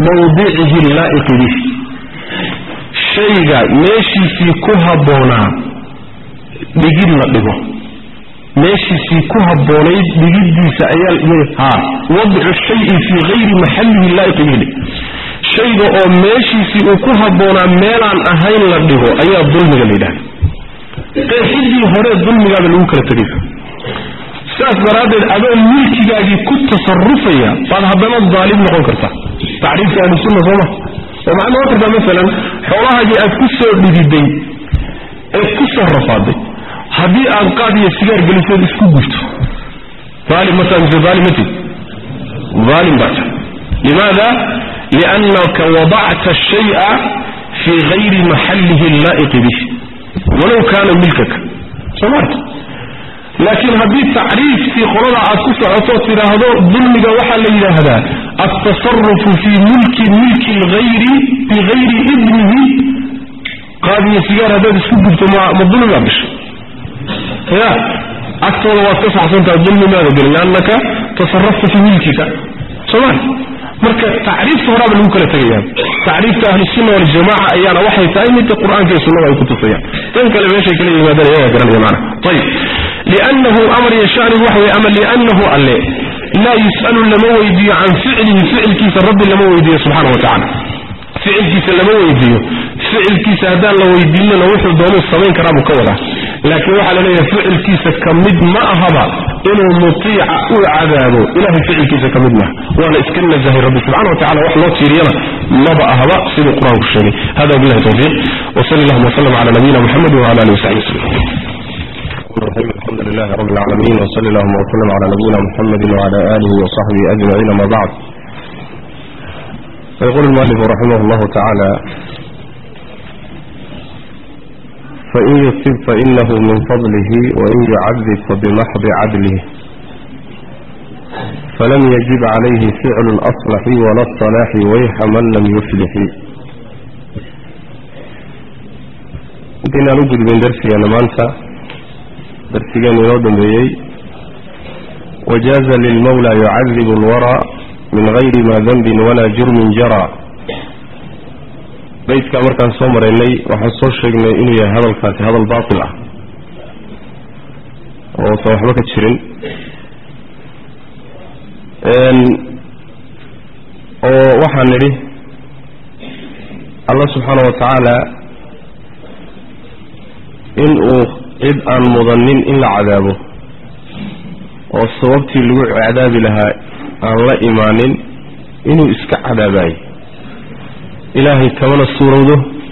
mawdicihi laa'iqi bih shayga meeshiisii ku habboonaa dhigid la dhigo meeshiisii ku habboonayd dhigiddiisa ayaa ha wadcu shayi fii hayri maxallihi laa'iqi bih shayga oo meeshiisii uu ku habboonaa meelaan ahayn la dhigo ayaa dulmiga la yidhahda qeexidii hore dulmigaaba lagu kala tegaysa sidaas daraaddeed adoo milkigaagii ku tasarufaya baad haddana daalim noqon kartaa tacriifka ahlusunna sooma oo maxaad noqon kartaa masalan xoolahaagii aad ku soo dhididay eed ku soo rafaaday haddii aad qaad iyo sigaar geliseed isku gurto aalim mataa mise aalimati aalim baa tahay limaada liannaka wadacta ashaya fii hayri maxallihi allaa'iqi bih walow kaana milkaka soo maarta laakiin haddii tacriifkii qolada aad ku socoto tidhaahdo dulmiga waxaa la yidhaahdaa altasarufu fii mulki milki lhayri bigayri idnihi qaadiyo sigaar haddaad isku gubto ma ma dulmigaa bisho ya agtooda waad ka saxsantaha dulmimaada gelin liannaka tasarafta fii milkika sooma marka tacriifta horaaba lagu kala tegaya tacriifta ahlusunna waljamaca ayaana waxay tahay midda qur-aanka iyo sunnada ay ku tusayaan tan kale meeshay kala yimaadaan iyaga garanaya macana ayib liannahu amar yashanigu waxa weye ama liannahu alle laa yus'alu lama weydiiyo can ficlihi ficilkiisa rabbi lama weydiiyo subxana wa tacala ficilkiisa lama weydiiyo ficilkiisa haddaan la weydiinana wuxuu doonuu samayn karaa buu ka wadaa laakiin waxaa la leeyahay ficilkiisa ka mid ma ahaba inuu mutiica u cadaabo ilahay ficilkiisa ka mid maaha waana iska nazahay rabbi subxana wa tacala wax loo tiiriyana maba ahaba siduu qur-aanku sheegay hada wabillahi tawfiiq wsali allahuma wslam cala nabiyina muxamedi wala alihi wasaxbi waslm الحمد لله رب العالمين وصلى اللهم وسلم على نبينا محمد وعلى آله وصحبه أجمعين ما بعد فيقول المؤلف رحمه الله تعالى فإن يصب فإنه من فضله وإن يعذب فبمحض عدله فلم يجب عليه فعل الأصلح ولا الصلاح ويح من لم يفلح intaynaan u gudbin darsigeena maanta darsigeena inoo dambeeyey wajaaza lilmawla yucadibu alwara min gayri ma danbin walaa jurmin jara baydkaa markaan soo maraynay waxaan soo sheegnay inuu yahay hadalkaasi hadal baatil ah oo usan waxba ka jirin oo waxaan nidhi allah subxaana wa tacaala in uu cid aan mudanin in la cadaabo oo sababtii lagu cadaabi lahaa aan la imaanin inuu iska cadaabayo ilaahay kamana suurowdo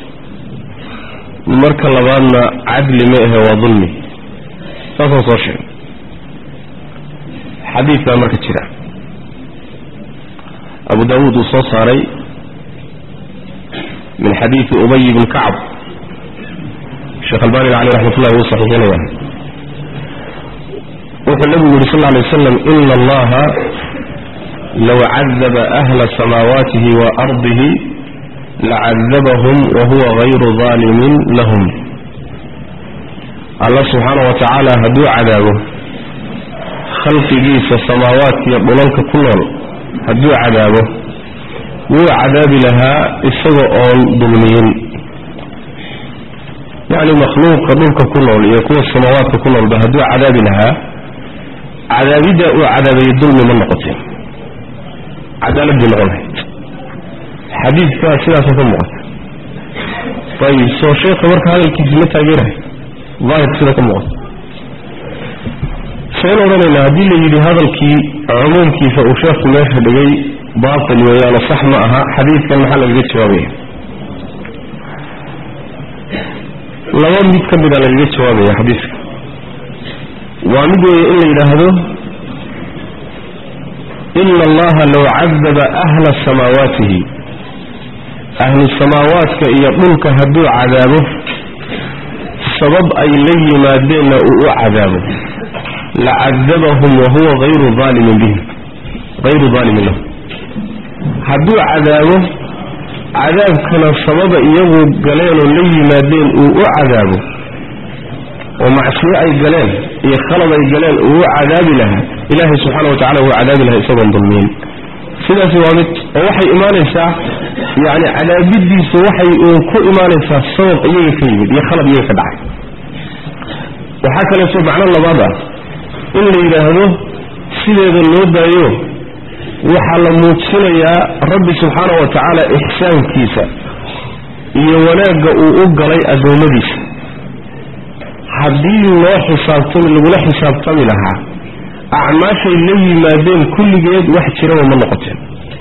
marka labaadna cadli ma ahe waa dulmi saasaan soo sheegay xadiid baa marka jira abu daawuud uu soo saaray min xadiidi ubay bni kacb sheekh albani caleyh raxmat ullahi wuu saxiixinaya wuxuu nabigu yidhi sal lla alay wasalam ina allaha low cadaba ahla samaawaatihi wa ardihi lacadabahum wahuwa gayru daalimin lahum allah subxaana wa tacaala hadduu cadaabo khalqigiisa samaawaadkiiyo dhulalka ku nool hadduu cadaabo wuu cadaabi lahaa isaga oon dulmiyin yacni makhluuqa dhulka ku nool iyo kuwa samaawaadka ku noolba hadduu cadaabi lahaa cadaabidda uu cadaabayo dulmi ma noqoteen cadaalad bay noqon lahayd xadiidkaa sidaasa ka muuqata ayib soo sheekha marka hadalkiisi ma taageerahay daahirka sida ka muuqata sayn odhanaynaa haddii la yidhi hadalkii cumuumkiisa uu sheekhu meesha dhigay baatil weeyaano sax ma aha xadiidkan maxaa lagaga jawaabaya laba mid ka mida lagaga jawaabaya xadiiska waa mid weeye in la yidhaahdo ina allaha low cadaba ahla samaawaatihi ahlu samaawaadka iyo dhulka hadduu cadaabo sabab ay la yimaadeenna uu u cadaabo lacadabahum wahuwa hayru aalimin bihim hayru daalimin lahum hadduu cadaabo cadaabkana sababa iyagu galeenoo la yimaadeen uu u cadaabo oo macsiyo ay galeen iyo khalad ay galeen uu u cadaabi lahaa ilaahay subxaana wa tacala wuu cadaabi lahaa isagoon dulmiyin sidaasi waa mid oo waxay imaanaysaa yacni cadaabidiisu waxay uun ku imaanaysaa sabab iyaga ka yimid iyo khalad iyaga ka dhacay waxaa kaleeto macno labaad ah in la yidhaahdo sideeda loo daayo waxaa la muujinayaa rabbi subxaanahu wa tacaala ixsaankiisa iyo wanaagga uu u galay addoommadiisa haddii loo xisaabtami lagula xisaabtami lahaa acmaashay la yimaadeen kulligeed wax jiraba ma noqoteen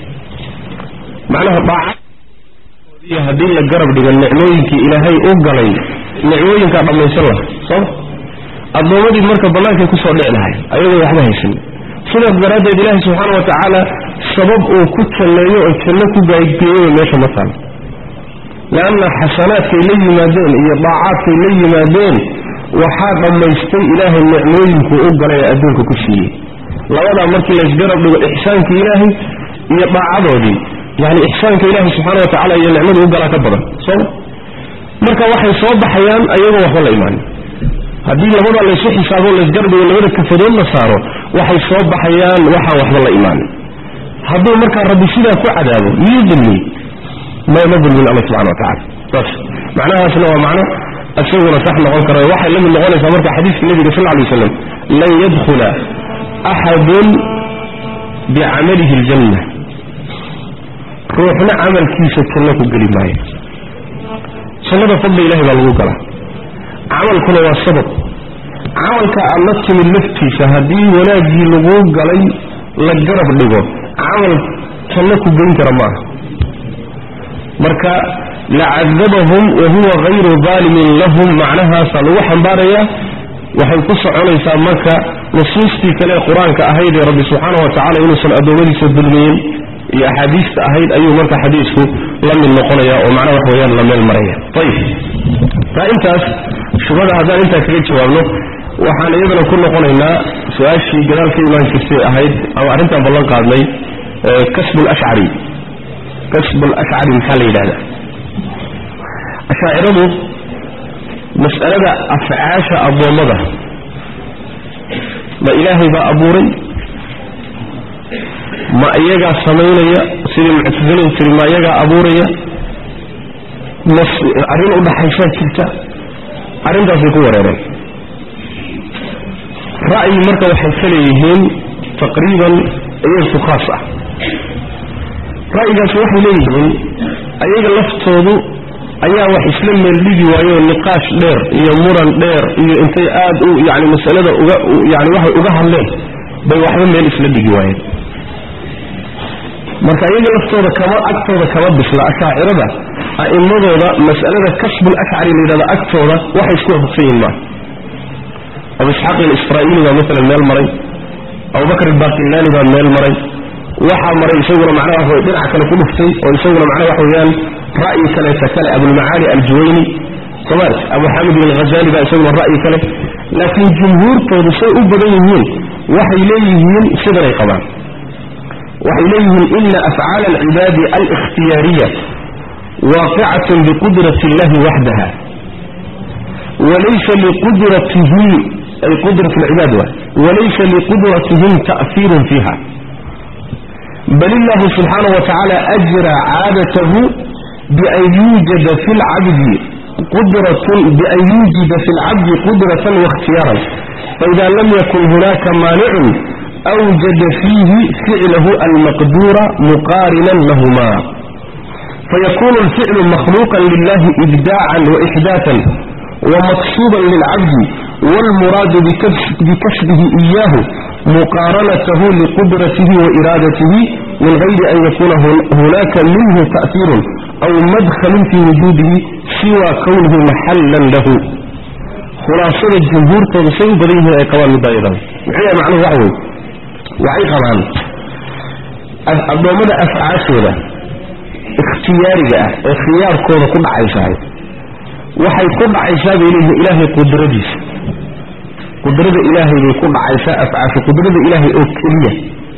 macnaha dhaaca haddii la garab dhigo nicmooyinkii ilaahay u galay nicmooyinkaa dhammaysan laha sooma addoommadii marka bannaankay kusoo dhici lahay ayagoo waxba haysan sidaas daraaddeed ilaahay subxaana wa tacaala sabab uu ku jalleeyo oo janno ku gaadgeeyaba meesha ma taalo leanna xasanaadkay la yimaadeen iyo daacaadkay la yimaadeen waxaa dhammaystay ilaahay nicmooyinkuu u galay ee adduunka ku siiyey labadaa markii laysgarab dhigo ixsaankii ilaahay iyo daacadoodii yani ixsaanka ilaahay subxaana wa tacala iyo nicmadu u galaa ka badan sooma marka waxay soo baxayaan ayagoo waxba la imaanin haddii labada laysu xisaabo laysgarab dhigo labada kafadood la saaro waxay soo baxayaan waxaan waxba la imaanin hadduu markaa rabbi sidaa ku cadaabo miyuu dulmiyey mayma dulmin alla subxana wa tacala saas macnahaasna waa macno isaguna sax noqon kara waxay la mid noqonaysaa marka xadiiska nebiga sal ly waslam lan yadkhula axadun bicamalihi aljanna ruuxna camalkiisa janno ku geli maayo jannada fadli ilahay baa lagu galaa camalkuna waa sabab camalka aad la timid laftiisa haddii wanaaggii laguu galay la garab dhigo camal janno ku geyn kara maaha marka lacadabahum wa huwa hayru daalimin lahum macnahaasaa lagu xambaarayaa waxay ku soconaysaa marka nusuustii kale ee qur-aanka ahayd ee rabbi subxaana wa tacala inuusan addoommadiisa dulmiyin iyo axaadiista ahayd ayuu marka xadiisku la mid noqonaya oo macnaha wax weeyaan la meel maraya ayib taa intaas shubhada haddaan intaa kaga jawaabno waxaan iyadana ku noqonaynaa su-aashii gadaal ka imaan jirtay ahayd ama arrintaan ballan qaadnay kasbu lashcari kasbu lashcari maxaa la yidhahdaa ashaaciradu mas'alada afcaasha addoommada ma ilaahay baa abuuray ma iyagaa samaynaya sidii muctasiladu tiri ma iyagaa abuuraya mas arrin u dhaxaysaa jirta arrintaasay ku wareereen ra'yi marka waxay ka leeyihiin taqriiban iyagku khaas ah ra'yigaasi waxay leeyihiin ayaga laftoodu ayaa wax isla meeldhigi waayo niqaash dheer iyo muran dheer iyo intay aad u yani masalada uga yani waxay uga hadleen bay waxba meel isla dhigi waayeen marka iyaga laftooda kama agtooda kama bisla ashaacirada a'immadooda mas'alada kasbul ashcari la yidhahda agtooda waxay isku waafaqsan yihin maaha abu isxaaq ilisraa'iili baa maalan meel maray abubakr albaqillani baa meel maray waxaa maray isaguna macnaha wax wey dhinaca kale ku dhuftay oo isaguna macnaha wax weeyaan ra'yi kaleeta kale abulmacaali aljuwayni somaali abu xamid bin alghazali baa isaguna ra'yi kale laakiin jumhuurtoodu say u badan yihiin waxay leeyihiin sidanay qabaan waxay leeyihiin ina afcaala alcibaadi alikhtiyaariya waaqicatun biqudrati illahi waxdaha walaysa liqudratihim ay qudrat alcibaad waay walaysa liqudratihim ta'fiirun fiiha bal illahu subxaanaه wa tacaala ajra caadatahu bian yuujada fi lcabdi qudratun bian yuujida fi lcabdi qudratan waاkhtiyaaran faida lam yakun hunaka maanicun awjada fiihi ficlahu almaqduura muqaarinan lahuma fayakunu alficlu makhluuqan lilahi ibdaacan waixdaatan ومقصودا للعبد والمراد بكسبه إياه مقارنته لقدرته وإرادته من غير أن يكون هناك منه تأثير أو مدخل في وجوده سوى كونه محلا له خلاصة الجمهور تنصي بريه أي قوان مبايضا وحيا معنى وعوي وعي قران الضوامد أفعاشنا اختياري اختيار كون كل عيشان waxay ku dhacaysaa bay leeyihin ilaahay qudradiisa qudrada ilaahay bay ku dhacaysaa afcaasha qudrada ilaahay oo keliya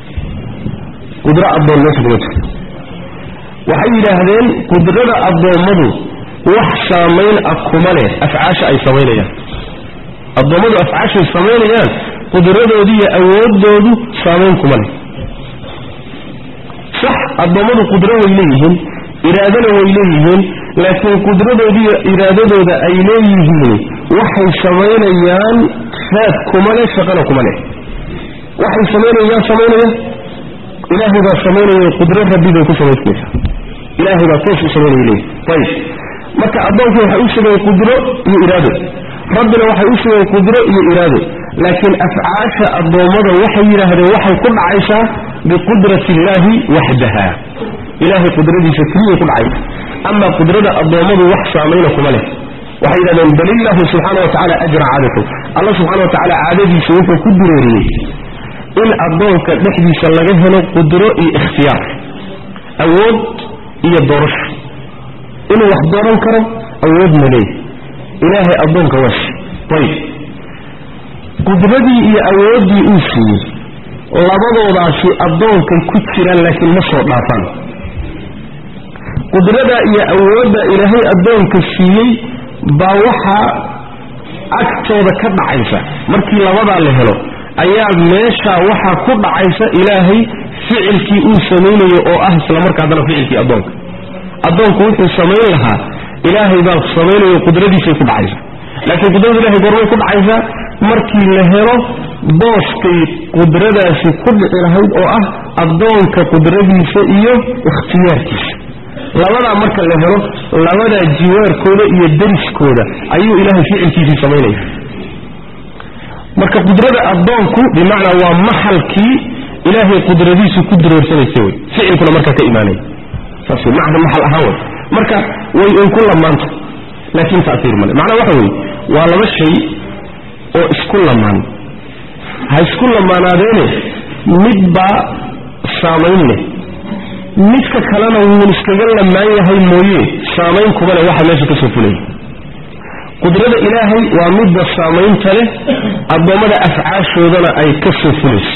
qudro addoon meesha kuma jirto waxay yidhaahdeen qudrada addoommadu wax saamayn ah kuma leh afcaasha ay samaynayaan addoommadu afcaashay samaynayaan qudradoodi iyo awooddoodu saamayn kuma leh si addoommadu qudro way leeyihiin iraadana way leeyihiin laakiin qudradoodiiyo iraadadooda ay leeyihiin waxay samaynayaan raad kuma leh shaqana kuma leh waxay samaynayaan samaynaya ilaahay baa samaynaya qudro rabbi bay ku samaysmaysaa ilaahay baa toos u samaynaya leeyihi ayib marka addoonkii waxay u sugeen qudro iyo iraado rabbina waxay u sugeen qudro iyo iraado laakiin afcaasha addoommada waxay yidhaahdeen waxay ku dhacaysaa biqudrati illaahi waxdaha ilaahay qudradiisa keliyay ku dhacaysa ama qudrada addoommadu wax saamayna kuma leh waxay yidhahdeen bal illaahu subxaana wa tacala ajra caadakum alla subxana wa tacaala caadadiisa wuxuu ku dureeriyey in addoonka dhexdiisa laga helo qudro iyo ikhtiyaar awood iyo doorasho inuu wax dooran karo awood ma leey ilaahay addoonka waas ayib qudradii iyo awooddii uu siiyey labadoodaasi addoonkay ku jiraan laakiin ma soo dhaafaan qudrada iyo awoodda ilaahay addoonka siiyey baa waxaa agtooda ka dhacaysa markii labadaa la helo ayaa meeshaa waxaa ku dhacaysa ilaahay ficilkii uu samaynayo oo ah isla marka haddana ficilkii addoonka addoonku wuxuu samayn lahaa ilaahay baa samaynayo qudradiisay ku dhacaysa laakiin qudrada ilahay goormay ku dhacaysaa markii la helo booskay qudradaasi ku dhici lahayd oo ah addoonka qudradiisa iyo ikhtiyaarkiisa labadaa marka la helo labadaa jiwaarkooda iyo dariskooda ayuu ilaahay ficilkiisii samaynaya marka qudrada addoonku bimacnaa waa maxalkii ilaahay qudradiisu ku dureersanaysa wey ficilkuna markaa ka imaanaya saas wey macna maxal ahaan wey marka way un ku lamaanta laakiin ta'siir male macnaha waxa weeye waa laba shay oo isku lamaan ha isku lamaanaadeene midbaa saamayn leh midka kalena wuu iskaga lamaan yahay mooye saamayn kuma leh waxa meesha ka soo fulaya qudrada ilaahay waa midda saamaynta leh addoommada afcaashoodana ay ka soo fulayso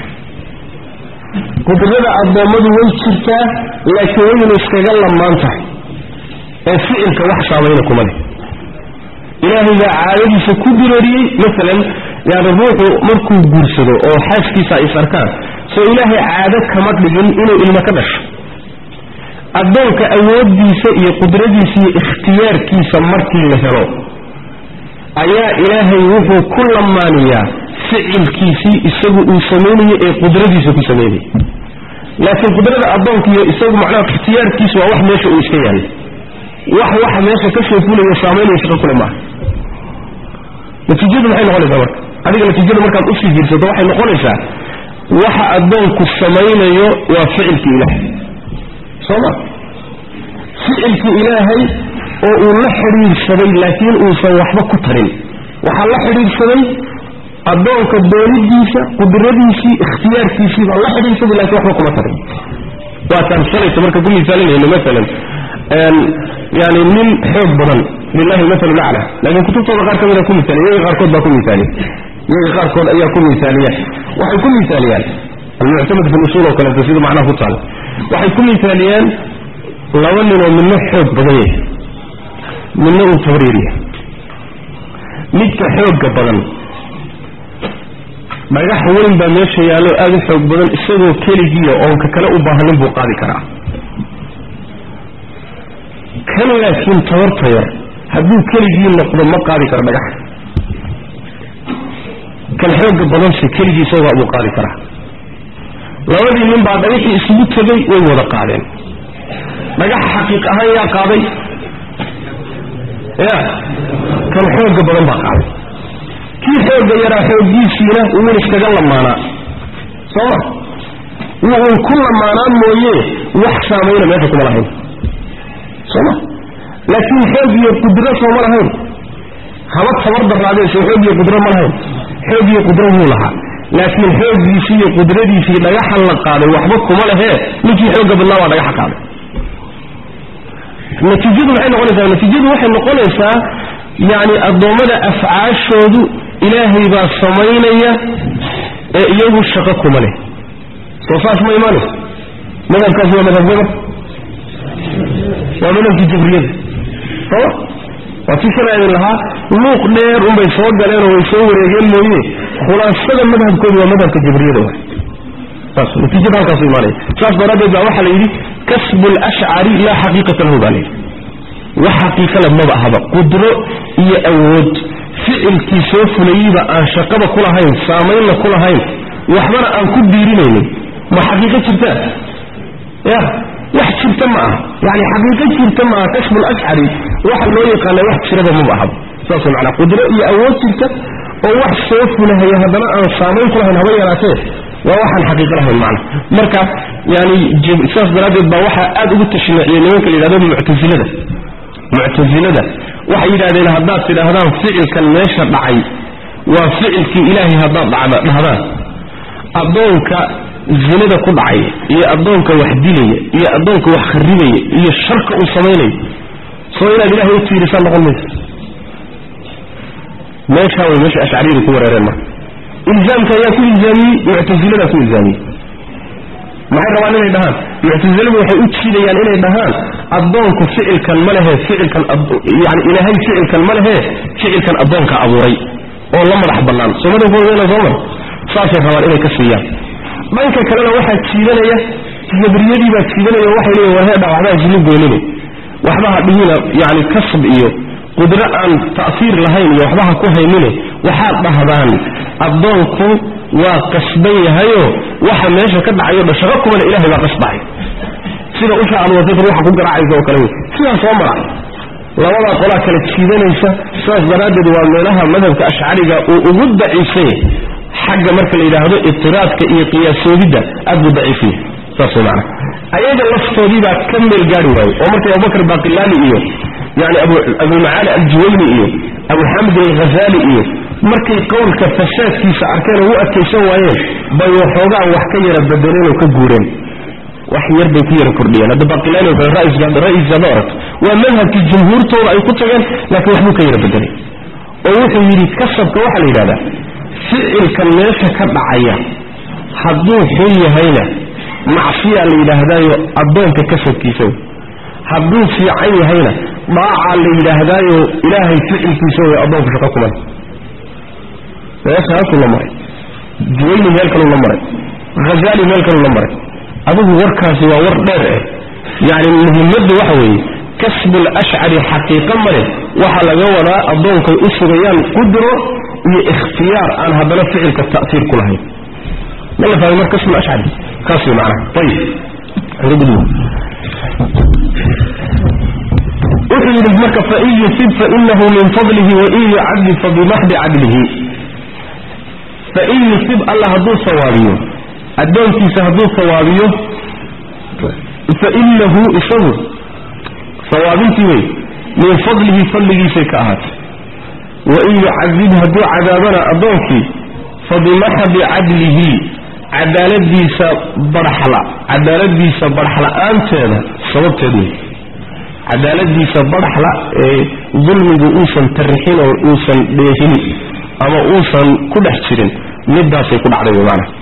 qudrada addoommadu way jirtaa laakiin wayna iskaga lamaan tahay ee ficilka wax saamayna kuma leh ilaahay baa caadadiisa ku dureeriyey maalan yani ruuxu markuu guursado oo xaaskiisa is arkaan soo ilaahay caado kama dhigin inuu ilmo ka dhasho addoonka awooddiisa iyo qudradiisa iyo ikhtiyaarkiisa markii la helo ayaa ilaahay wuxuu ku lamaaniyaa ficilkiisii isagu uu samaynayo ee qudradiisa ku samaynaya laakiin qudrada addoonkiiyo isagu macnaha ikhtiyaarkiisu waa wax meesha uu iska yaallay wax waxa meesha ka soo fulaya saamaynaya shaqo kule maaha natiijadu maxay noqonaysaa marka adiga natiijada markaad usii fiirsato waxay noqonaysaa waxa addoonku samaynayo waa ficilki ilaahay soo ma ficilki ilaahay oo uu la xidhiidhsaday laakiin uusan waxba ku tarin waxaa la xidhiidhsaday addoonka doonidiisa qudradiisii ikhtiyaarkiisii baa la xidhiidhsaday lakiin waxba kuma tarin waataan shalayta marka ku misaalinayno maalan yani nin xoog badan lilahi maal acla laakiin kutubtooda qaar ka mida ku misaaliya iyaga qaarkood baa ku misaaliya iyaga qaarkood ayaa ku misaaliya waxay ku misaaliyaan almuctamad fi usuul oo kaleeto sida macnaha ku taala waxay ku misaaliyaan laba ninoo midna xoog badan yahay midna uu tabriir yahay midka xoogga badan dhagax weyn baa meesha yaallo aada u xoog badan isagoo keligiiya oonka kale u baahanin buu qaadi karaa kan laakiin tabarta yar hadduu keligii noqdo ma qaadi karo dhagax kan xoogga badanse keligii isagaa buu qaadi karaa labadii nin baa dhagaxii isugu tegay way wada qaadeen dhagaxa xaqiiq ahaan yaa qaaday ya kan xoogga badan baa qaaday kii xoogga yaraa xooggiisiina wuun iskaga lamaanaa sooma wuun ku lamaanaa mooye wax saamayna meesha kuma lahayn sooma laakiin xoog iyo qudro sooma lahayn haba tabar daraadee soo xoog iyo qudro ma lahayn xoog iyo qudro wuu lahaa laakiin xooggiisii iyo qudradiisii dhagaxa la qaaday waxba kuma lehee ninkii xoogga badnaa waa dhagaxa qaaday natiijadu maxay noqonaysaa natiijadu waxay noqonaysaa yacni addoommada afcaashoodu ilaahay baa samaynaya ee iyagu shaqo kuma leh soo saas ma imaanaysa madhabkaasi waa madhabgaba waa madhabkii jabriyada sooma waa tii shalay idin lahaa luuq dheer unbay soo galeenoo way soo wareegeen mooye khulaasada madhabkoodu waa madhabka jabriyada wa saas natiijada halkaas imaanaya saas daraaddeed baa waxaa la yidhi kasbu lashcari laa xaqiiqata lahu baa layidhi wax xaqiiqale maba ahaba qudro iyo awood ficilkii soo fulayeyba aan shaqaba ku lahayn saamaynna ku lahayn waxbana aan ku biirinaynin ma xaqiiqo jirtaa ya wax jirta ma aha yani xaqiiqo jirta ma aha kasbu lashcari waxa loo yaqaana wax jiraba maba ahaba saas manaa qudro iyo awood jirta oo wax soo fulahaya haddana aan saamayn ku lahayn haba yaraatee waa waxaan xaqiiqo lahayn macna marka yani saas daraaddeed baa waxaa aad ugu tashniiciyey nimanka la yidhahdo muctasilada muctasilada waxay yidhahdeen haddaad tidhaahdaan ficilkan meesha dhacay waa ficilkii ilaahay haddaad dhacda dhahdaan addoonka zinada ku dhacaya iyo addoonka wax dilaya iyo addoonka wax kharibaya iyo sharka uu samaynayo soo inaad ilahay u tiirisaan noqon maysa meeshaa way meesha ashcariyadu ku wareereen marka ilzaamka ayaa ku ilzaamiyey muctasiladaa ku ilzaamiyey maxay rabaan inay dhahaan muctasiladu waxay u jiidayaan inay dhahaan addoonku ficilkan ma lehe ficilkan yani ilaahay ficilkan ma lehe ficilkan addoonka abuuray oo la madax bannaan soomadaoodana soomar saasay rabaan inay ka siiyaan dhanka kalena waxaa jiidanaya jabriyadii baa jiidanaya waxay leeyiin war heedha waxbaa islu goonine waxbaha dhihina yani kasb iyo qudro aan ta'fiir lahayn iyo waxbaha ku haynine waxaad dhahdaan addoonku waa qasban yahayo waxa meesha ka dhacayo dhashaqo kumana ilahay baa qasbahay sida usha aad wadad ruuxa ku garaacaysa oo kale wey sidaa soo mara labadaa qolaa kala jiidanaysa saas daraaddeed waa meelaha madhabka ashcariga uu ugu daciifsanya xagga marka la yidhaahdo itiraadka iyo qiyaasoobidda aad buu daciifiyay saas mana ayaga laftoodiibaa ka meel gaari waaye oo markay abubakr baqilaani iyo yani abumacaali aljuwayni iyo abu xamid alghazali iyo markay qowlka fasaadkiisa arkeen oo u adkaysan waayeen bay waxoogaa wax ka yara bedeleen oo ka guureen wax yar bay ku yara kordhiyeen hadda baqilaani oo kale ra-iisaada oragto waa madhabkii jumhuurtooda ay ku tageen laakiin waxbuu ka yara bedelay oo wuxuu yidhi kasabka waxaa la yidhahdaa ficilkan meesha ka dhacaya hadduu xun yahayna macsiyaa la yidhaahdaayo addoonka kasabkiisa hadduu fiican yahayna dhaacaa la yidhaahdaayo ilaahay ficilkiisa way addoonku shaqo kuman meesha halkuu la maray juwayni meel kaluu la maray hazaali meel kaluu la maray adigu warkaasi waa war dheer eh yacni muhimmaddu waxa weeye kasbul ashcari xaqiiqo male waxaa laga wadaa addoonkay u sugayaan qudro iyo ikhtiyaar aan haddana ficilka ta'fiir ku lahayn ma la fahmay mar kasbul ashcari kaas wey macnaha ayib wuxuu yidhi marka fain yusib fainahu min fadlihi wain yucadib fabimaxdi cadlihi fain yusib alla hadduu sawaabiyo addoonkiisa hadduu sawaabiyo fainahu isagu sawaabintii wey min fadlihi fadligiisay ka ahaatay wain yucadib hadduu cadaabana addoonkii fabimaxdi cadlihi cadaaladiisa barxla cadaaladiisa barxla-aanteeda sababteed wey cadaaladiisa barxla ee dulmigu uusan tarixin oo uusan dheehin ama uusan ku dhex jirin midaasay ku dhacday wey maana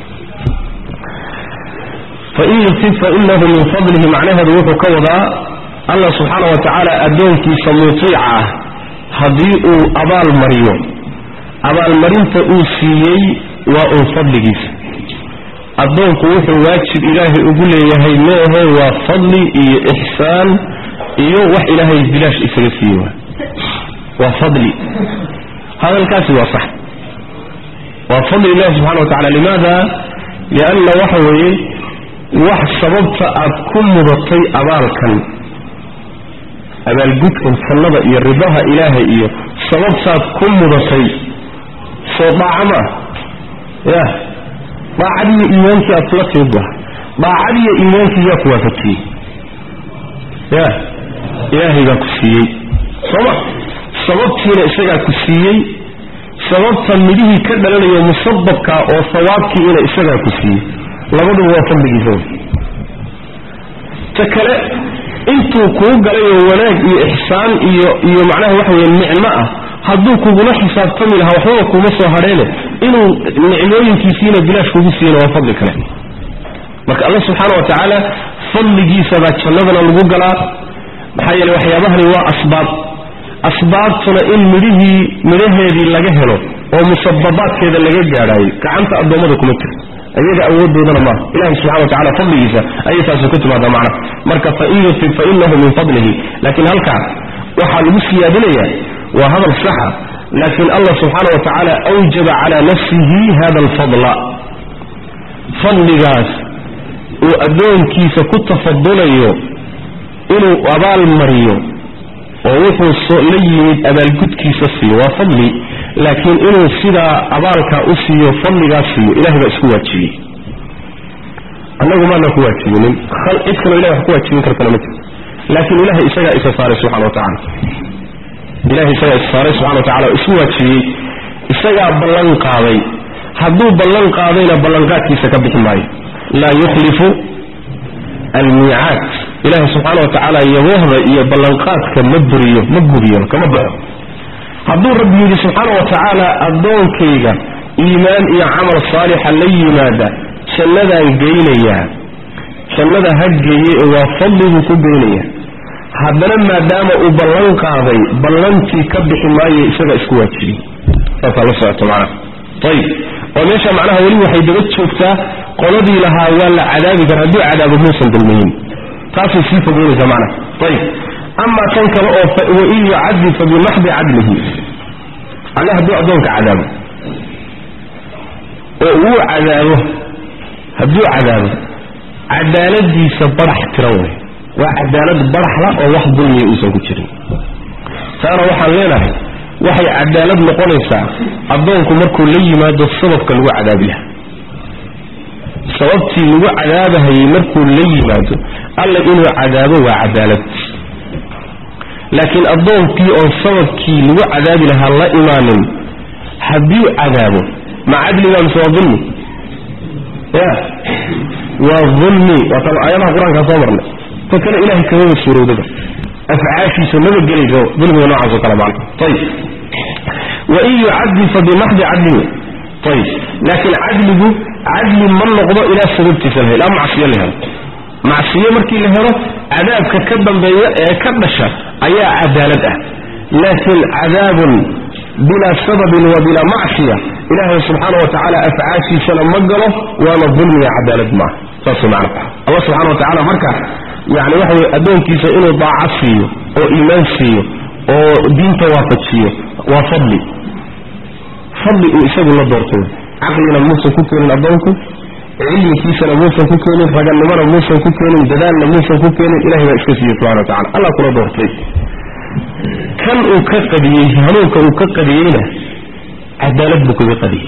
fain yusib fainahu min fadlihi macnaheedu wuxuu ka wadaa allah subxaana wa tacaala addoonkiisa mutiica ah haddii uu abaal mariyo abaalmarinta uu siiyey waa uun fadligiisa addoonku wuxuu waajib ilaahay ugu leeyahay meehe waa fadli iyo ixsaan iyo wax ilaahay bilaash isaga siiye waa waa fadli hadalkaasi waa sax waa fadli ilahi subxana wa tacala limaada lianna waxa weeye wax sababta aad ku mudatay abaalkan abaalgudkan jannada iyo ridaha ilaahay iyo sababtaad ku mudatay soo dhaaca ma ah ya daacadiiyo iimaankii aad kula timid waa daacadiiyo iimaankii yaa ku waafajiyey ya ilaahay baa ku siiyey sooma sababtiina isagaa ku siiyey sababta midhihii ka dhalanayo musababka oo sawaabkiina isagaa ku siiyey labaduba waa fadligiisa wey ta kale intuu kuu galayoo wanaag iyo ixsaan iyo iyo macnaha waxa weye nicmo ah hadduu kugula xisaabtami lahaa waxbaba kuuma soo hadheene inuu nicmooyinkiisiina bilaash kugu siiyana waa fadli kale marka alla subxaana wa tacaala fadligiisabaa jannadana lagu galaa maxaa yeele waxyaabahani waa asbaab asbaabtuna in midhihii midhaheedii laga helo oo musababaadkeeda laga gaadhaayo gacanta addoommada kuma jiro iyaga awoodoodana maaha ilahi subxana wa tacala fadligiisa ayay taasi ku timaada macna marka fain yutib fainahu min fadlihi laakiin halkaa waxaa lagu siyaadinaya waa hadal saxa laakiin allah subxaana wa tacaala awjaba cala nafsihi hada alfadla fadligaas uu addoonkiisa ku tafadulayo inuu abaal mariyo oo wuxuu la yimid abaalgudkiisa siiyo waa fadli laakiin inuu sidaa abaalkaa u siiyo fadligaas siiyo ilahay baa isku waajibiyey annagu maana ku waajibinin cid kaloo ilahay wax ku waajibin kartana ma jirto laakiin ilahay isagaa isa saaray subxana wa tacala ilahay isagaa isa saaray subxana wa tacala oo isu waajibiyey isagaa ballan qaaday hadduu ballan qaadayna ballanqaadkiisa ka bixi maayo laa yukhlifu almiicaad ilaahay subxaana wa tacaala yaboohda iyo ballanqaadka ma buriyo ma gubiyo kama baxo hadduu rabbi yidhi subxaana wa tacaala addoonkayga iimaan iyo camal saalixa la yimaada jannadaan geynayaa jannada ha geeye ee waa fadliguu ku geynaya haddana maadaama uu ballan qaaday ballantii ka bixi maayo isagaa isku waajibiyey saasaa la socoto macnaha ayib oo meesha macnaha weli waxay daba joogtaa qoladii lahaa waa la cadaabi kara hadduu cadaabo muusan dulmiyin taasay sii fogeynaysa macnaha ayib amaa tan kale oo wain yucadib fa bimaxdi cadlihi alle hadduu addoonka cadaabo oo uu cadaabo hadduu cadaabo cadaaladiisa barax tiran wey waa cadaalad baraxla oo wax dulmiya uusan ku jirin taana waxaan leenahay waxay cadaalad noqonaysaa addoonku markuu la yimaado sababka lagu cadaabi laha sababtii lagu cadaabahayey markuu la yimaado alla inuu cadaabo waa cadaalad laakiin addoonkii oon sababkii lagu cadaabi lahaa la imaanin hadduu cadaabo ma cadligaa mise waa dulmi ya waa dulmi waatan aayadaha qur-aankaa soo marnay ta kale ilahay kamaba suurowdaba afcaashiisa maba gelayso dulmiga noocaas oo kale macna ayib wain yucadib fa bimaxdi cadlihi ayib laakiin cadligu cadli ma noqdo ilaa sababtiisa la helo ilaa macsiyo la helo macsiyo markii la helo cadaabka ka dambeeya ee ka dhasha ayaa cadaalad ah laakiin cadaabun bilaa sababin wa bilaa macsiya ilaahay subxaana wa tacaala afcaashiisana ma galo waana dulmiga cadaalad maaha saas macna allah subxana wa tacala marka yani waxa weye addoonkiisa inuu daaca siiyo oo iimaan siiyo oo diinta waafajiyo waa fadli fadli uu isagu la doortay caqlina muusan ku keenin addoonku cilmikiisana muusan ku keenin raganimona muusan ku keenin dadaalna muusan ku keenin ilahay baa iska siiyey subxana wa tacala allah kula doortay kan uu ka qadiyey hanuunka uu ka qadiyeyna cadaalad buu kaga qadiyey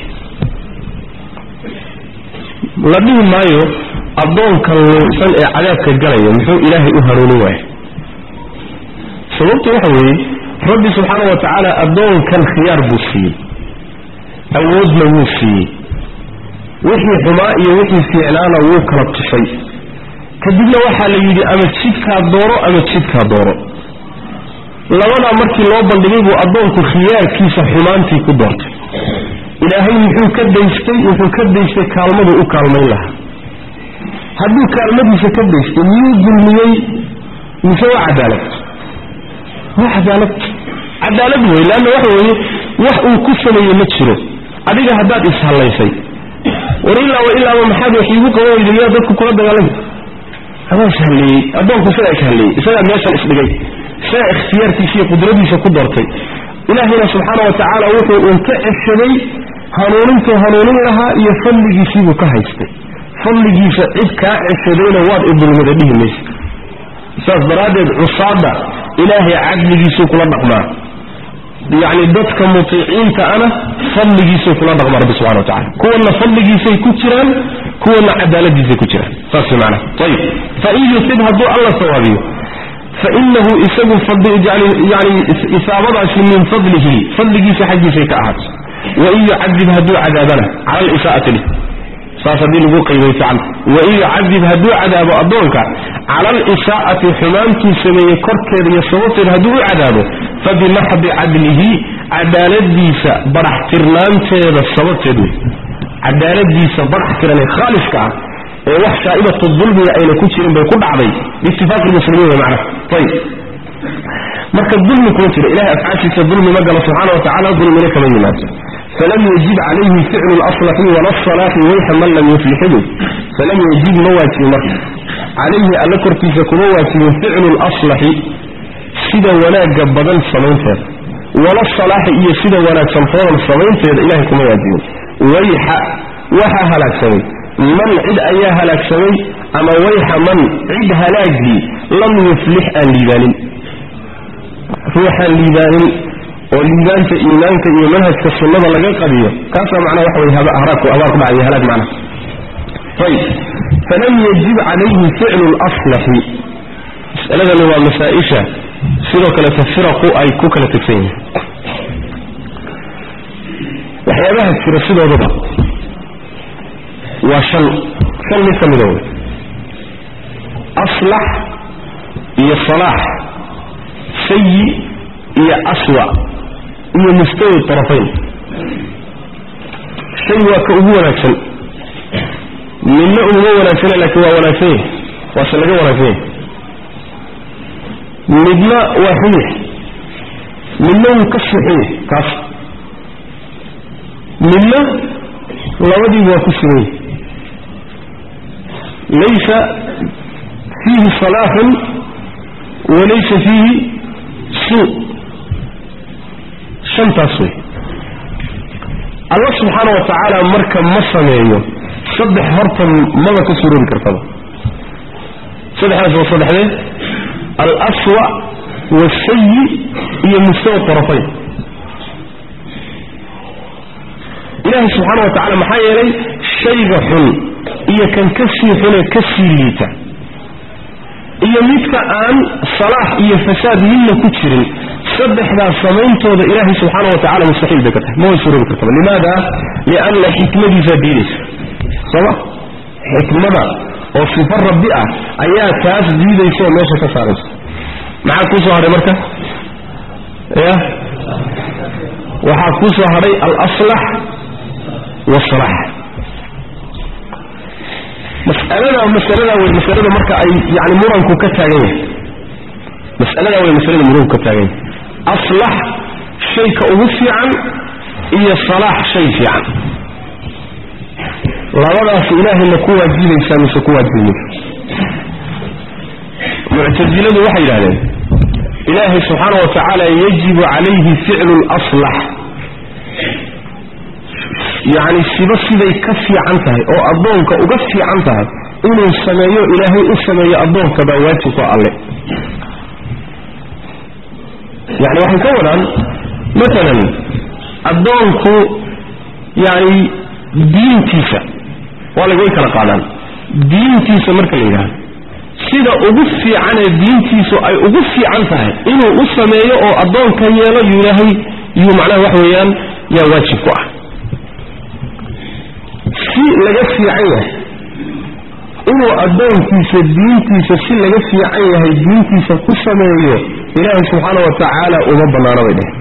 la dhihi maayo addoonkan luusan ee cadaabka galaya muxuu ilaahay u hanuunin waaya sababtu waxa weeye rabbi subxaana wa tacaala addoonkan khiyaar buu siiyey awoodna wuu siiyey wixii xumaa iyo wixii fiicnaana wuu kala tusay kadibna waxaa la yidhi ama jidkaa dooro ama jidkaa dooro labadaa markii loo bandhigay buu addoonku khiyaarkiisa xumaantii ku doortay ilaahay muxuu ka daystay wuxuu ka daystay kaalmaduu u kaalmayn lahaa hadduu kaalmadiisa ka daystay miyuu dulmiyey mise waa cadaalad waa cadaalad cadaalad wey leanna waxa weeye wax uu ku sameeyey ma jiro adiga haddaad ishallaysay war ilaaba ilaaba maxaad wax iigu qaban weyda miyaa dadku kula dagaalami adaa ishalleeyey addoonku isagaa ishalleeyey isagaa meeshan isdhigay isagaa ikhtiyaarkiisa iyo qudradiisa ku doortay ilaahayna subxaana wa tacaala wuxuu uun ka ceshaday hanuunintuu hanuunin lahaa iyo fadligiisiibuu ka haystay fadligiisa cid kaa ceshadayna waad idulmada dhihi maysa saas daraaddeed cusaada ilaahay cadligiisuu kula dhaqmaa yacni dadka mutiiciinta ana fadligiisuu kula dhaqmaa rabbi subxana wa tacala kuwanna fadligiisay ku jiraan kuwanna cadaaladiisay ku jiraan saas macnaha ayib fain yusib hadduu alla sawaabiyo fainahu isagu yani isaabadaasi min fadlihi fadligiisa xaggiisay ka ahaato wain yucadib hadduu cadaabana cala alisaa'ati lih saas haddii lagu qayday fican wain yucadib hadduu cadaabo addoonka cala alisaa'ati xumaantuu sameeyey korkeeda iyo sababteeda hadduu u cadaabo fabimaxdi cadlihi cadaaladiisa barax tirnaanteeda sababteed wey cadaaladiisa barax tiranee khaaliska ah ee wax shaa'ibatu dulmiga ayna ku jirin bay ku dhacday biitifaaqi lmuslimiin wey macnaha ayib marka dulmi kuma jiro ilahay afcaashiisa dulmi ma galo subxaana wa tacala dulmina kama yimaado falam yajib calayhi ficlu laslaxi wala salaaxi wayxa man lam yuflixu falam yajib ma waajibin marka calayhi alla korkiisa kuma waajibin ficlu laslaxi sida wanaagga badan samaynteeda wala salaaxi iyo sida wanaagsan foodan samaynteeda ilahay kuma waajibin wayxa waxaa halaagsamay man cid ayaa halaagsamay ama wayxa man cid halaagii lam yuflix aan liibaanin ruuxaan liibaanin oo liibaanta iimaanka iyo manhajka sunnada laga qadiyo kaasaa macnaa waxa wey haraabku abaar ku dhacay halaag macnaha ayib falam yajib calayhi ficlu laslaxi masaladani waa masaa-isha sidoo kaleta firaqu ay ku kala tegsan yihiin waxyaabaha jira sidoodaba waa shan shan mid ka mida wey aslax iyo salaax sayi iyo aswa iyo mustawi tarafayn shay waa ka ugu wanaagsan midna uguma wanaagsana laakiin waa wanaagsan yahy waase laga wanaagsan yahy midna waa xuyix midna wuu ka sixiyey kaas midna labadiiba waa ku suganyay laysa fiihi salaaxun walaysa fiihi suu shantaas wey allah subxaana wa tacaala marka ma sameeyo saddex horta maba ka suroobi kartaba saddexdaas waa saddexdee alaswa waasayi iyo mustawa tarafayn ilaahay subxaana wa tacala maxaa yeelay shayga xun iyo kan ka sii xunee ka sii liita iyo midka aan salaax iyo fasaad midna ku jirin saddexdaas samayntooda ilaahay subxaana wa tacala mustaxiil bay ka tahay ma way suroobi kartaba limaada lianna xikmadiisaa diidaysa sooma xikmada oo sifo rabbi ah ayaa taas diidaysa oo meesha ka saaraysa maxaa kuu soo hadhay marka ya waxaa kuu soo hadhay alaslax waasalax mas'alada masalada wey masalada marka ay yani muranku ka taagan yahay mas'alada wey masalada muranku ka taagan yahay aslax shayka ugu fiican iyo salaax shay fiican labadaas ilaahayna ku waajibaysaa mise ku waajibaymaysa muctasiladu waxay yidhahdeen ilaahay subxaana wa tacaala yajibu calayhi ficlu laslax yacni siba siday ka fiican tahay oo addoonka uga fiican tahay inuu sameeyo ilaahay u sameeyo addoonka baa waajibku alle yani waxay ka wadaan maalan addoonku yani diintiisa waa laga way kala qaadaan diintiisa marka la yidhahdo sida ugu fiicanee diintiisu ay ugu fiican tahay inuu u sameeyo oo addoonka yeelo yuu ilaahay yuu macnaha wax weeyaan yaa waajib ku ah si laga fiican yahay inuu addoonkiisa diintiisa si laga fiican yahay diintiisa ku sameeyo ilaahay subxaana wa tacaala uma bannaano bay dheh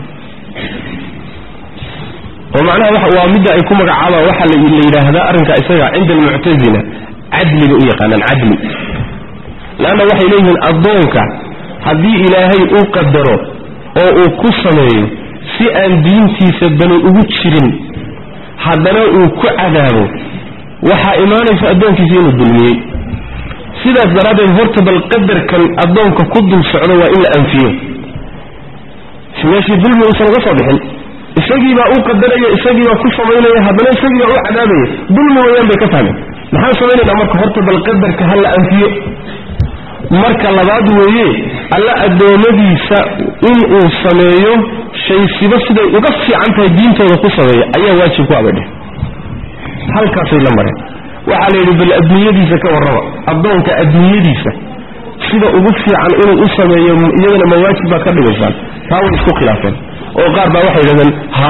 oo macnaha waa midda ay ku magacaabaan waxaa la yidhaahdaa arrinka isaga cinda almuctasila cadliga u yaqaanaan cadli leanna waxay leeyihiin addoonka haddii ilaahay uu qadaro oo uu ku sameeyo si aan diintiisa bani ugu jirin haddana uu ku cadaabo waxaa imaanaysa addoonkiisa inuu dulmiyey sidaas daraaddeed horta bal qadarkan addoonka ku dul socdo waa in la anfiyo si meeshii dulmi uusan uga soo bixin isagii baa u qadaraya isagii baa ku samaynaya haddana isagii baa u cadaabaya dulmi weeyaan bay ka fahmeen maxaan samaynaynaa marka horta bal qadarka ha la anfiyo marka labaad weeye alla addoommadiisa inuu sameeyo shaysiba siday uga fiican tahay diintooda ku sameeya ayaa waajib ku abadheh halkaasay la mareen waxaa la yidhi bal adduunyadiisa ka warraba addoonka adduunyadiisa sida ugu fiican inuu u sameeyo iyadana ma waajib baad ka dhigaysaan taa way isku khilaafeen oo qaar baa waxay yidhahdeen ha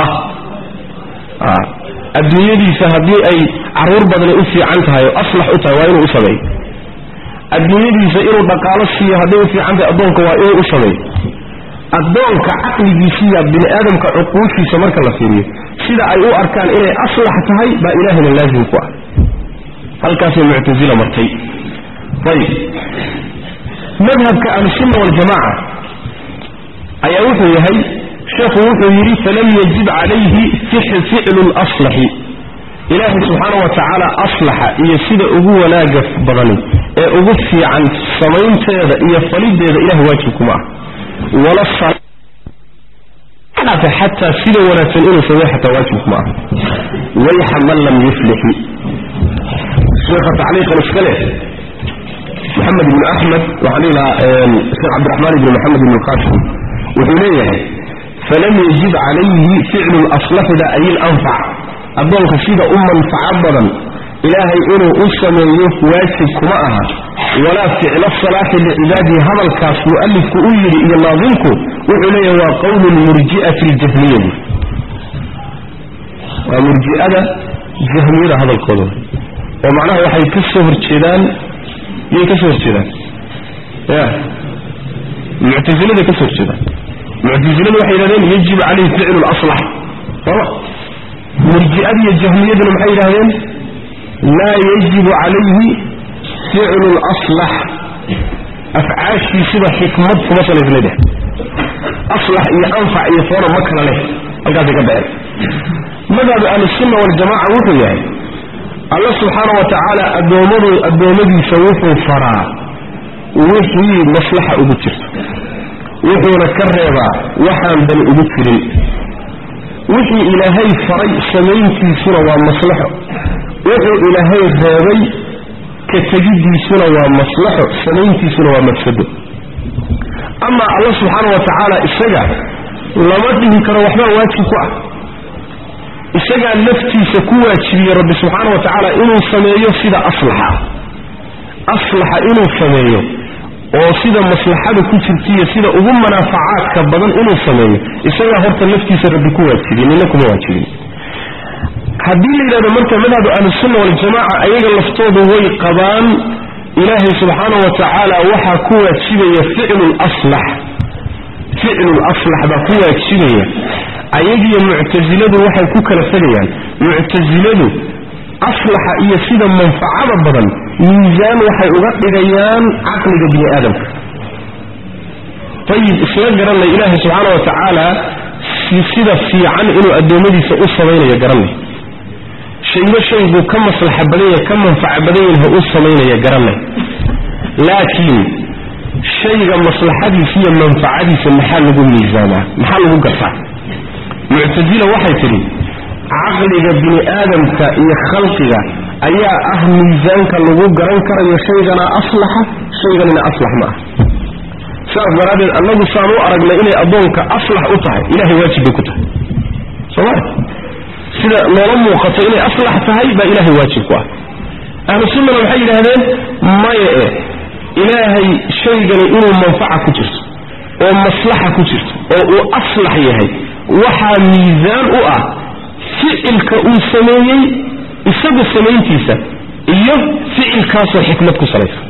adduunyadiisa haddii ay carruur badani u fiican tahay oo aslax u tahay waa inuu u sameeyo adduunyadiisa inuu dhaqaalo siiyo hadday u fiican tahay addoonka waa inuu u sameeyo addoonka caqligiisiiya bini aadamka cuquushiisa marka la fiiriyo sida ay u arkaan inay aslax tahay baa ilaahayna laazim ku ah halkaasay muctasila martay ayib madhabka ahlusunna waljamaaca ayaa wuxuu yahay sheekhu wuxuu yidhi falam yajib calayhi ficlu laslaxi ilaahay subxaana wa tacaala aslaxa iyo sida ugu wanaaga badani ee ugu fiican samaynteeda iyo falideeda ilahay waajibkuma ah wala xataa sida wanaagsan inuu sameey xataa waajibkuma ah wayxa man lam yuflixi sheekha tacliiqan iska leh maxamed ibnu axmed waxaan dhihi lahaa sheekh cabdiraxmaan ibni maxamed ibn qasim wuxuu leeyahay falam yajib calayhi ficlu laslaxida ay ilanfac addoonka sida u manfaco badan ilaahay inuu u sameeyo waajib kuma aha walaa ficla salaaxi licibaadihi hadalkaas mu'alifku u yidhi iyo naadimku wuxuu leeyahay waa qowlu lmurji'ati ljahmiyadi waa murji'ada jahmiyada hadalkooda oo macnaha waxay ka soo horjeedaan yay ka soo horjeedaan ya muctasilada ka soo horjeedaan muctasiladu waxay yidhahdeen yajib calayhi ficlu laslax sooma murji'ada iyo jahmiyaduna maxay yidhahdeen laa yajibu calayhi ficlu laslax afcaashii sida xikmad kuma salaysna dheh aslax iyo anfac iyo foona ma kala leh halkaasay ka baxeen madhabu ahlusunna waljamaca wuxuu yahay alla subxaana wa tacaala adoomadu addoommadiisa wuxuu faraa wixii maslaxa ugu jirto wuxuuna ka reebaa waxaan dan ugu jirin wixii ilaahay faray samayntiisuna waa maslaxo wuxuu ilaahay reebay ka tegiddiisuna waa maslaxo samayntiisuna waa mafsado amaa alla subxaana wa tacaala isaga lama dhihi karo waxbaa waajib ku ah isagaa naftiisa ku waajibiyey rabbi subxaana wa tacaala inuu sameeyo sida aslaxa aslaxa inuu sameeyo oo sida maslaxada ku jirtaiyo sida ugu manaafacaadka badan inuu sameeyo isagaa horta naftiisa rabbi ku waajibiyey nina kuma waajibin haddii la yidhahdo marka madhabu ahlusunna waljamaca ayaga laftoodu way qabaan ilaahay subxaana wa tacaala waxaa ku waajibaya ficlu laslax ficlu laslax baa ku waajibaya ayagiyo muctasiladu waxay ku kala tegayaan muctasiladu aslaxa iyo sida manfacada badan miisaan waxay uga dhigayaan caqliga bini aadamka ayib isla garanay ilaahay subxaana wa tacaala sida fiican inuu addoommadiisa u samaynayo garanay shayba shayguu ka maslaxa badanya ka manfaca badan yaha u samaynaya garanay laakiin shayga maslaxadiisa iyo manfacadiisa maxaa lagu miisaamaa maxaa lagu gartaa muctasila waxay tidhi caqliga bini aadamka iyo khalqiga ayaa ah miisaanka lagu garan karayo shaygana aslaxa shayganina aslax ma ah sidaas daraaddeed annagu saan u aragnay inay addoonka aslax u tahay ilahay waajib bay ku tahay sooma sida noola muuqato inay aslax tahay baa ilaahay waajib ku ah ahlu sunnana waxay yidhaahdeen maya e ilaahay shaygani inuu manfaca ku jirto oo maslaxa ku jirto oo uu aslax yahay waxaa miisaan u ah ficilka uu sameeyey isagu samayntiisa iyo ficilkaasoo xikmad ku salaysan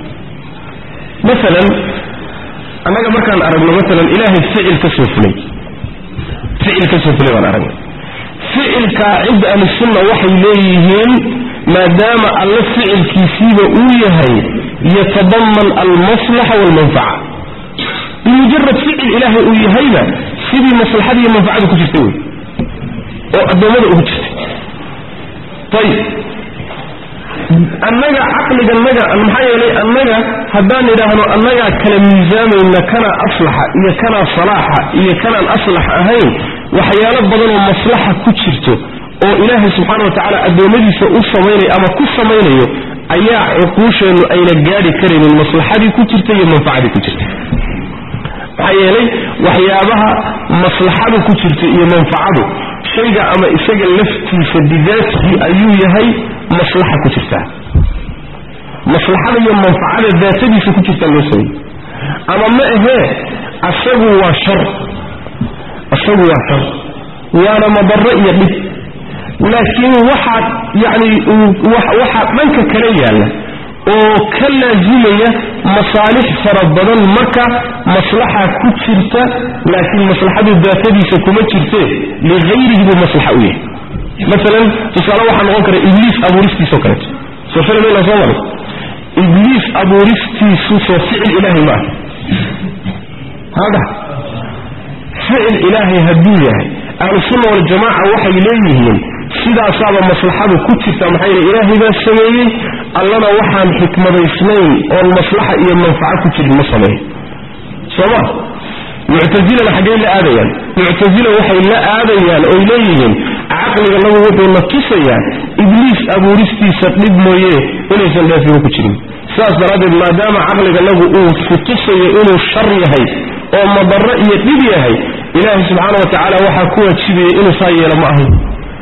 maalan annaga markaan aragno maalan ilaahay ficil ka soo fulay ficil ka soo fulay baan aragnay ficilkaa cinda ahlisunna waxay leeyihiin maadaama alle ficilkiisiiba uu yahay yatadaman almaslaxa waalmanfaca bimujarad ficil ilaahay uu yahayna sidii maslaxada iyo manfacada ku jirta wey oo addoommada ugu jirtay ayib annaga caqliganaga maxaa yeelay annaga haddaan idhaahno annagaa kala miisaamayna kanaa aslaxa iyo kanaa salaaxa iyo kanaan aslax ahayn waxyaalo badanoo maslaxa ku jirto oo ilaahay subxaana wa tacaala addoommadiisa u samaynayo ama ku samaynayo ayaa cuquusheennu ayna gaadhi karaynin maslaxadii ku jirta iyo manfacadii ku jirta maxaa yeelay waxyaabaha maslaxadu ku jirta iyo manfacadu shayga ama isaga laftiisa bidaatihi ayuu yahay maslaxa ku jirtaa maslaxada iyo manfacada daatadiisa ku jirtaa loo sameeyey ama ma ahee asagu waa shar asagu waa shar waana madarro iyo dhib laakiin waxaa yacni waxaa dhanka kala yaalla oo ka laazimaya masaalix fara badan marka maslaxa ku jirta laakiin maslaxadu daatadiisa kuma jirte ligayrihi buu maslaxa u yahay maalan tusaale waxaa noqon kara ibliis abuuristiisao kaleeto soo filamayna soo maray ibliis abuuristiisu soo ficil ilaahay ma ah hada ficil ilaahay hadduu yahay ahlusunna waljamaaca waxay leeyihiin sidaasaaba maslaxadu ku jirta maxaa yidhi ilaahay baa sameeyey allana waxaan xikmadaysnayn oon maslaxa iyo manfaco ku jirin ma sameeyo sooma muctasilana xaggay la aadayaan muctasila waxay la aadayaan oy leeyihiin caqliga nagu wuxuu na tusayaa ibliis abuuristiisa dhib mooye inaysan dheefiba ku jirin sidaas daraaddeed maadaama caqliga nagu uu ku tusayo inuu shar yahay oo madarro iyo dhib yahay ilaahay subxaana wa tacaala waxaa ku waajibaya inuu saa yeelo ma ahayn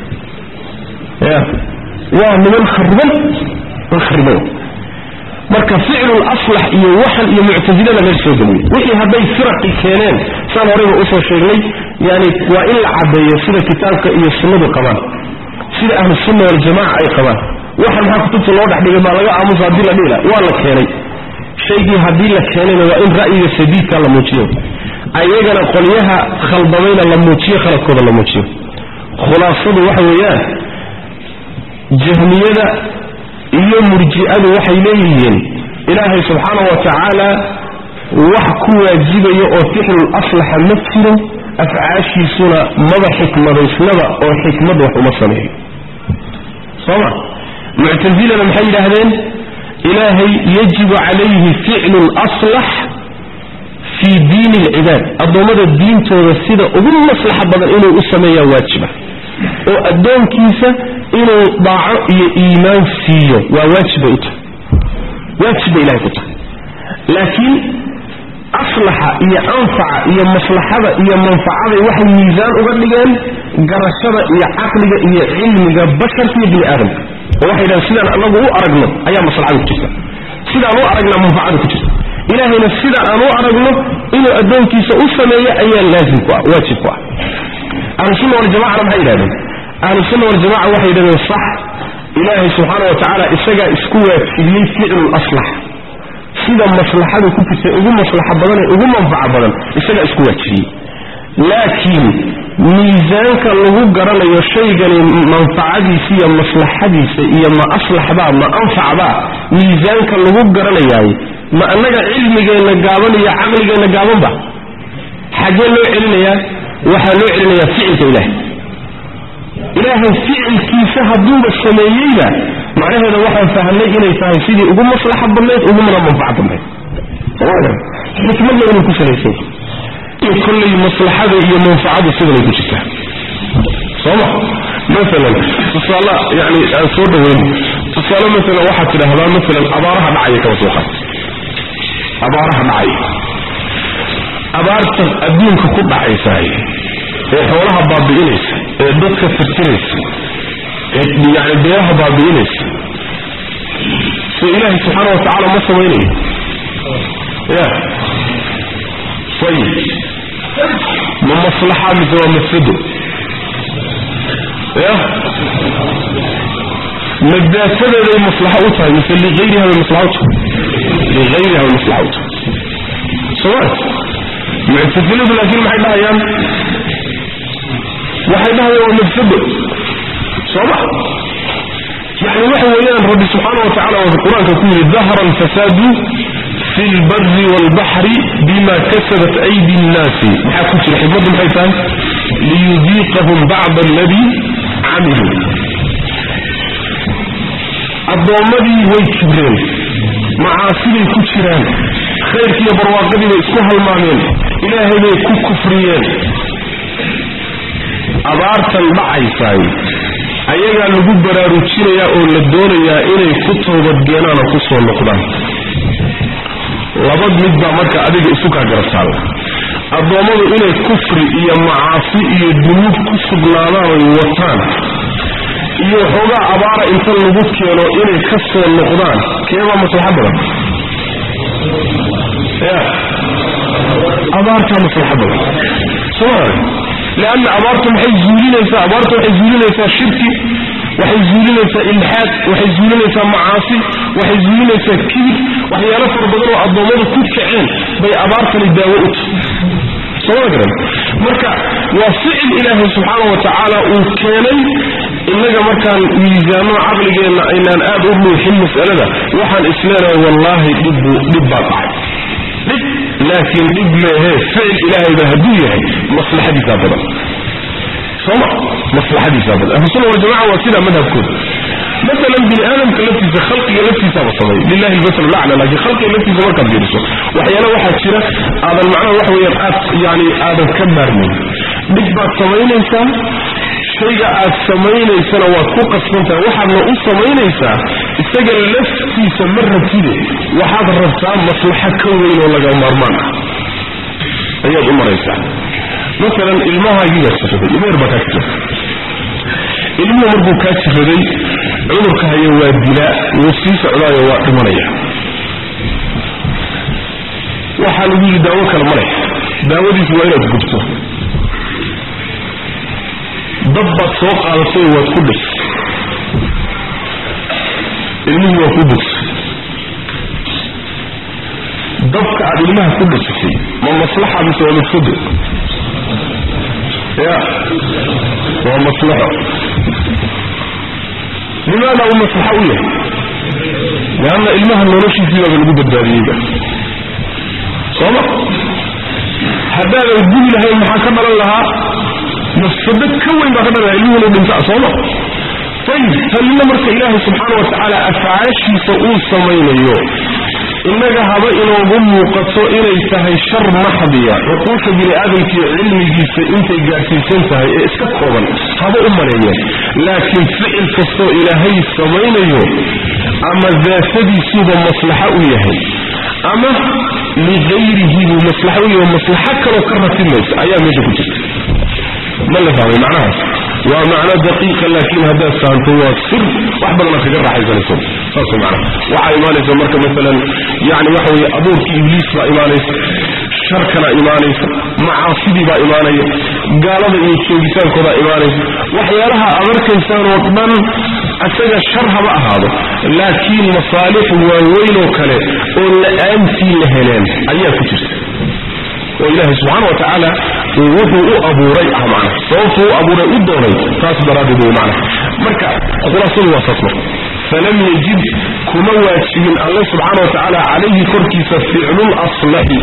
ya waa niman khariban man khariban marka ficlul aslax iyo waxan iyo muctasilada laga soo geliyey wixii hadday firaqi keeneen saan horeyba usoo sheegnay yani waa in la caddeeyo sida kitaabka iyo sunnadu qabaan sida ahlu sunna waljamaca ay qabaan waxan maxaa kutubta loo dhex dhigay baa laga aamusa haddii la dhihila waa la keenay shaygii haddii la keenayna waa in ra'yiga sadiidka la muujiyo ayagana qolyaha khaldamayna la muujiyo khaladkooda la muujiyo khulaasadu waxa weeyaan jahmiyada iyo murji'adu waxay leeyihiin ilaahay subxaana wa tacaala wax ku waajibaya oo ficlul aslaxa ma jiro afcaashiisuna maba xikmadaysnaba oo xikmad wax uma sameeyo sooma muctasilana maxay yidhaahdeen ilaahay yajibu calayhi ficlu laslax fii diini alcibaad addoommada diintooda sida ugu maslaxa badan inuu u sameeyaa waajiba oo addoonkiisa inuu daaco iyo iimaan siiyo waa waajib bay u tahay waajib bay ilahay ku tahay laakiin aslaxa iyo anfaca iyo maslaxada iyo manfacaday waxay miisaan uga dhigeen garashada iyo caqliga iyo cilmiga basharka iyo bini aadamka oo waxay dhahen sidaan anagu u aragno ayaa maslaxada ku jirta sidaan u aragnaa manfacada ku jirta ilaahayna sida aan u aragno inuu addoonkiisa u sameeyo ayaa laazim ku ah waajib ku ah ahlusunna waljamacana maxay yidhahdeen ahlusunna waljamaca waxay yidhahdeen sax ilaahay subxaana wa tacaala isagaa isku waajibiyey ficlu laslax sida maslaxadu ku jirta ugu maslaxa badan ee ugu manfaca badan isagaa isku waajibiyey laakiin miisaanka lagu garanayo shaygani manfacadiisa iyo maslaxadiisa iyo ma aslaxbaa ma anfacbaa miisaanka lagu garanayaay ma annaga cilmigeenna gaaban iyo caqligeenna gaabanba xaggee loo celinayaa waxaa loo celinayaa ficilka ilaahay ilaahay ficilkiisa hadduuba sameeyeyba macnaheeda waxaan fahamnay inay tahay sidii ugu maslaxa badnayd ugumana manfaca badnayd xikmadna inuu ku salaysay in kollay maslaxada iyo manfacadu sidanay ku jirtaa sooma maalan tusaale yani aan soo dhaweyn tusaale maalan waxaad tidhaahdaa maalan abaaraha dhacaya kaba soo qaad abaaraha dhacaya abaarta adduunka ku dhacaysaay ee xoolaha baabi'inaysa ee dadka firtiraysa ee yani beeraha baabi'inaysa so ilaahay subxaana wa tacaala ma samaynayo ya ayib ma maslaxa mise waa mafsado ya madaatadeeday maslaxo u tahay mise liayriha bay maslaxa u tahay liayriha bay maslaxa u tahay soma muctasiladu laakiin maxay dhahayaan waxay dhahayaan waa mafsado sooma yani waxa weeyaan rabbi subxaana wa tacala waa qur-aanka ku yidhi dahara alfasaadu fi lbari waalbaxri bima kasabat aydi nnaasi maxaa ku jira xikmaddu maxay tahay liyudiiqahum bacda aladii camiluu addoommadii way kibreen macaasiday ku jiraan khayrkiiyo barwaaqadii bay isku halmaameen ilaahay bay ku kufriyeen abaartan dhacaysaay ayagaa lagu baraarujinayaa oo la doonayaa inay ku toobadgeenaan oo ku soo noqdaan labad mid baa marka adiga isu kaa garabtaalla addoommadu inay kufri iyo macaasi iyo dunuub ku sugnaadaan oy wataan iyo xoogaa abaara inta lagu keeno inay ka soo noqdaan keebaa maslaxo badan ya abaartaa maslaxo badan soma leanna abaartu maxay zuulinaysaa abaartu waxay zuulinaysaa shirki waxay zuulinaysaa ilxaad waxay zuulinaysaa macaasi waxay zuulinaysaa kibir waxyaalo fara badan oo addoommadu ku kaceen bay abaartani daawo u tahay sooma garan marka waa ficil ilaahay subxaana wa tacaala uu keenay innaga markaan miisaano caqligeenna aynaan aad u dhuuxin mas'alada waxaan isleenahay wallaahi dhibbu dhib baa dhacay dhib laakiin dhib meehe ficil ilaahayba hadduu yahay maslaxadiisaa badan sooma maslaxadiisaa badan ahlusunna waljamaca waa sidaa madhabkooda masalan bini aadamka laftiisa khalqiga laftiisaaba sameey lilahi lmasal lacla laakiin khalqiga laftiisa markaad fiiriso waxyaala waxaa jira aadan macnaha waxa weeyaan aad yani aadan ka maarmayn dhib baad samaynaysaa shayga aad samaynaysana waad ku qasbantahay waxaadna u samaynaysaa isaga laftiisa ma rabtide waxaad rabtaa maslaxo ka weyn oo laga maarmaan ah ayaad u maraysaa masalan ilmahaagiibaa jiraday ilmo yar baa kaa jira ilmuhu markuu kaa jiraday cudurka haya waa dilaa wuu sii socdaayo waa dhimanaya waxaa lagu yidhi daawo kale ma leh daawadiisu waa inaad gubto dab baad soo qaadatay waad ku dhis ilmihii waa ku bogsay dabka aad ilmaha ku dhisatay ma maslaxa mise waa mafsado ya waa maslaxo limaada uu maslaxo u yahay leanna ilmaha noloshiisiibaba lagu badbaadiyeyba sooma haddaadan gubi lahayn maxaa ka dhalan lahaa mafsado ka weyn baa ka dhalan lahaa ilmuhu inu dhintaa sooma ayib tanina marka ilaahay subxaana wa tacaala afcaashiisa uu samaynayo innaga haba inoogu muuqato inay tahay shar maxdiya cuquusha bini aadamkiiyo cilmigiisa intay gaadhsiisan tahay ee iska kooban haba u maleeyeen laakiin ficil kastoo ilaahay samaynayo ama daatadiisuuba maslaxo u yahay ama ligayrihi buu maslaxo u yahay maslaxo kaloo ka ratimaysa ayaa meesha ku jirta ma la fahmay macnahaas waa macno daqiiqa laakiin haddaad fahamto waa sir wax badana kaga raaxaysanayso saas way macnaha waxaa imaanaysa marka masalan yani waxa weeye abuurkii ibliis baa imaanaysa sharkana imaanaysa macaasidii baa imaanaya gaalada iyo joogitaankoodaa imaanaysa waxyaalaha aad arkaysaan oo dhan isaga shar haba ahaado laakiin masaalix waaweyn oo kale oo la-aantii la heleen ayaa ku jirta oo ilaahay subxaana wa tacaala uu wuxuu u abuuray ah macna sababtuu u abuuray u doonay taas daraaddeed wey macna marka khulaasadu waa saas marka falam yajid kuma waajibin alle subxaana wa tacaala calayhi korkiisa ficlul aslaxi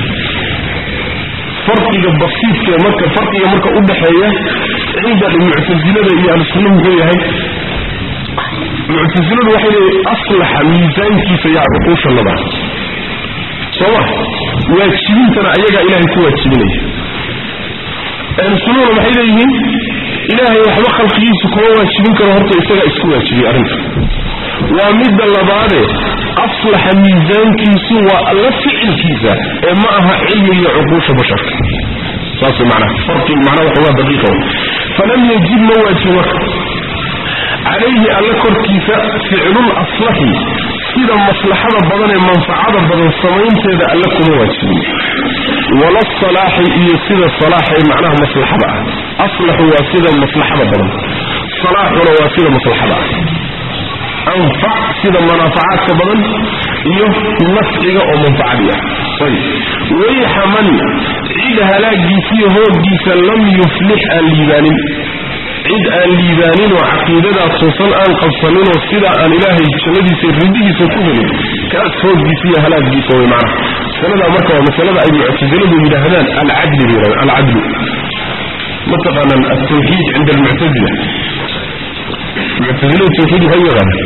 farqiga basiidka marka farqiga marka u dhaxeeya cinda muctasilada iyo ahlusunna muxuu yahay muctasiladu waxay leeyihin aslaxa miisaankiisa yaa cuquusha laba sooma waajibintana ayagaa ilaahay ku waajibinaya ahlusunnaduna maxay leeyihiin ilaahay waxba khalqigiisu kuma waajibin karo horta isagaa isku waajibiyey arrinta waa midda labaade aslaxa miisaankiisu waa alla ficilkiisa ee ma aha cilmi iyo cuquusha basharka saas macnaha farqi macnaha waxoogaa daqiiqa wey falam yajib ma waajib marka calayhi alla korkiisa ficlul aslaxi sida maslaxada badan ee manfacada badan samaynteeda alle kuma waajibin wala salaaxi iyo sida salaaxay macnaha maslaxada ah aslaxu waa sida maslaxada badan salaaxuna waa sida maslaxada ah anfac sida manaafacaadka badan iyo nafciga oo manfacadii ah ayb wayxa man cid halaagiisiyo hooggiisa lam yuflix aan liibaanin cid aan liibaanin oo caqiidadaa toosan aan qabsaninoo sidaa aan ilaahay jannadiisa ridihiisa ku helin kaas hooggiisa iyo halaaggiisa way macnaha masaladaa marka waa masalada ay muctasiladu yidhaahdaan alcadli bay yidhahdaan alcadlu mataqaanaan altawxiid cinda almuctasila muctasiladu tawxiid waxay u yaqaanaan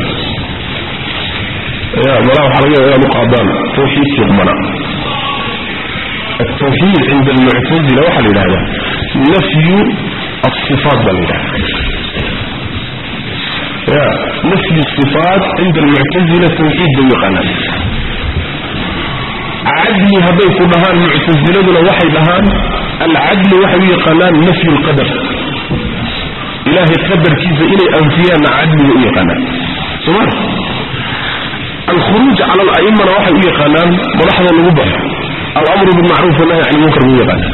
ya malaa waxaa laga yaaba inaad u qaadaan tawxiidkii qumana التوحيد عند المعتزلة وحل هذا نفي الصفات بالله يا نفي الصفات عند المعتزلة توحيد بيقنا عدل هبي كلها المعتزلة وحي لهان العدل وحي قنان نفي القدر إلهي قدر كيف إلي أنفياء عدل وإيقنا سمع الخروج على الأئمة وحي إيقنان ملاحظة الوضع الأمر بالمعروف والنهي عن المنكر وإيقنا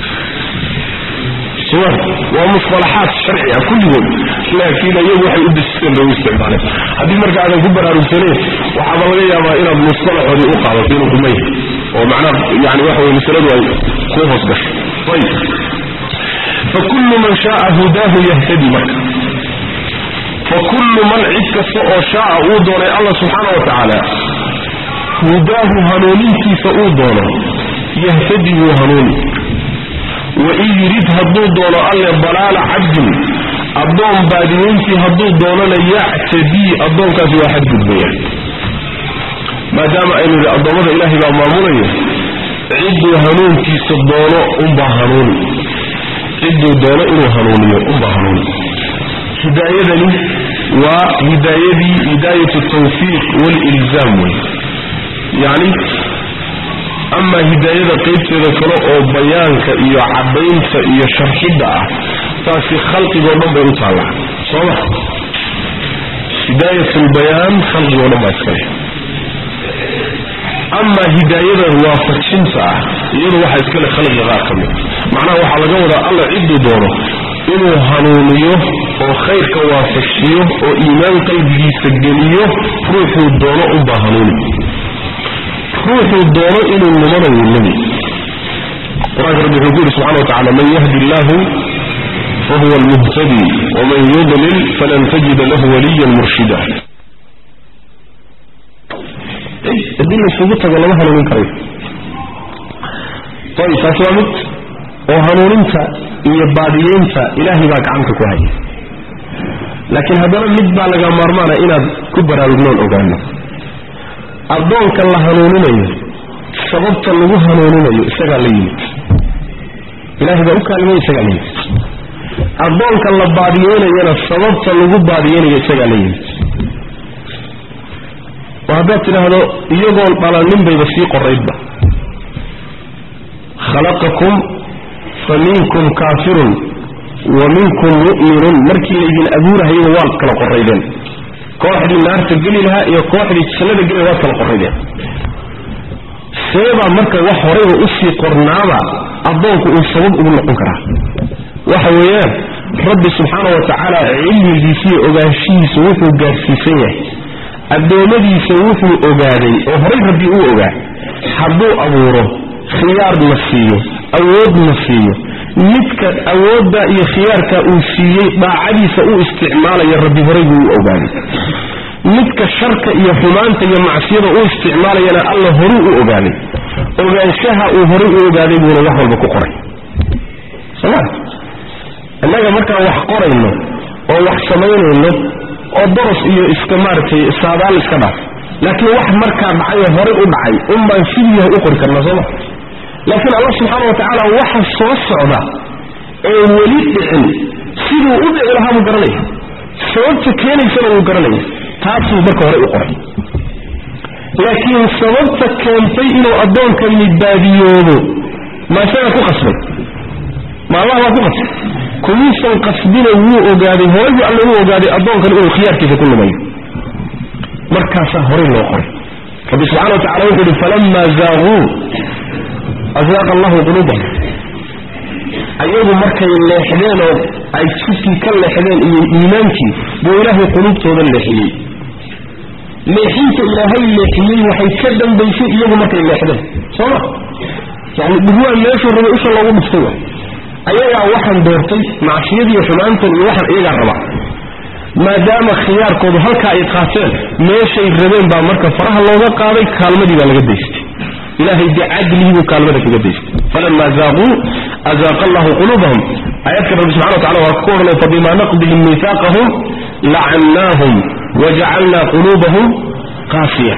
سواء ومصطلحات شرعية كلهم لكن يوحي يد السن لو استعماله هذه مرجع على كبر أرسلين وحضر لي ما إلى المصطلح هذه أقع بينكم ميه ومعناه يعني وحوي مسلد كوف أصبح طيب فكل من شاء هداه يهتدي لك فكل من عدك سوء شاء أودون الله سبحانه وتعالى هداه هنونيكي سأودونه yahtadi wuu hanuuni wain yurid hadduu doono alle dalaala cabdin addoon baadiyeyntii hadduu doonana yactadii addoonkaasi waa xadgudbaya maadaama aynu yidhi addoommada ilaahay baa maamulaya cidduu hanuunkiisa doono unbaa hanuuni cidduu doono inuu hanuuniyo unbaa hanuuni hidaayadani waa hidaayadii hidaayatu tawfiiq walilzaam wey yacni amaa hidaayada qaybteeda kale oo bayaanka iyo caddaynta iyo sharxidda ah taasi khalqigoo dhan bay u taallaa soo ma hidaayat lbayaan khalqigoo dhan baa iskale amaa hidaayada waafajinta ah iyadu waxaa iskale khalqiga qaar ka mid macnaha waxaa laga wadaa alla cidduu doono inuu hanuuniyo oo khayrka waafajiyo oo iimaan qalbigiisa geliyo ruuxuu doono unbaa hanuuni ruuxuu doono inuu lumana wuu lumi qur-aanka rabbi wuxuu ku yidhi subxana wa tacala man yahdi illaahu fahuwa almuhtadi waman yudlil falan tajida lahu waliyan murshida haddii laysugu tago lama hanuunin karayo ayb taasi waa mid oo hanuuninta iyo baadiyeynta ilaahay baa gacanta ku haya laakiin haddana mid baa laga maarmaana inaad ku baraarugnoon ogaano addoonka la hanuuninayo sababta lagu hanuuninayo isagaa la yimid ilaahay baa u kaalmay isagaa la yimid addoonka la baadiyeynayana sababta lagu baadiyeynayo isagaa la yimid oo haddaad tidhaahdo iyagoon dhalanin bayba sii qoraydba khalaqakum fa minkum kaafirun wa minkum mu'minun markii laydin abuurahayba waad kala qoraydeen kooxdii naarta geli lahaa iyo kooxdii jannada geli laha waad kala qoraydeen seebaa marka wax horayba usii qornaaba addoonku uu sabab ugu noqon karaa waxa weeyaan rabbi subxaana wa tacaala cilmigiisa iyo ogaanshihiisa wuxuu gaadhsiisan yahay addoommadiisa wuxuu ogaaday oo horay rabbi uu ogaa hadduu abuuro khiyaarna siiyo awoodna siiyo midka awoodda iyo khiyaarka uu siiyey daacadiisa u isticmaalaya rabbi horay buu u ogaaday midka sharka iyo xumaanta iyo macsiyada u isticmaalayana alla horuu u ogaaday ogaanshaha uu horay u ogaaday buuna wax walba ku qoray soma innaga markaan wax qorayno oo wax samaynayno oo doros iyo iska maaragtay saadaal iska dhaaf laakiin wax markaa dhacay oo horay u dhacay un baan sidii yahay u qori karnaa sooma laakiin allah subxaana wa tacaala waxa soo socda ee weli dhicin siduu u dhici lahaa buu garanaya sababta keenaysana wuu garanaya taasuu marka hore u qoray laakiin sababta keentay inuu addoonkani baadiyoobo ma isagaa ku qasbay ma allah baa ku qasbay kumuusan qasbina wuu ogaaday horay buu alla u ogaaday addoonkan inuu khiyaarkiisa ku lumayo markaasaa horay loo qoray rabbi subxana wa tacala wuxuu yihi falama zaaquu azaaqa allahu quluubahum ayagu markay leexdeen oo ay jidkii ka leexdeen iyo iimaankii buu ilaahay quluubtooda leexiyey leexinta ilaahay leexiyey waxay ka dambaysay iyagu markay leexdeen sooma yani dhugwaa meeshuu rabay usha loogu dhuftay wa ayagaa waxaan doortay macsiyadiiyo xumaantan iyo waxaan iyagaa rabaa maadaama khiyaarkoodu halkaa ay qaateen meeshay rabeen baa marka faraha looga qaaday kaalmadii baa laga daystay ilahay bicadlihi buu kaalmada kaga daystay falama zaaquu azaaqa allahu quluubahum aayadka rabbi subxana wa tacala waa ku odhanay fabima naqdihim miihaaqahum lacannaahum wajacalna quluubahum qaasiya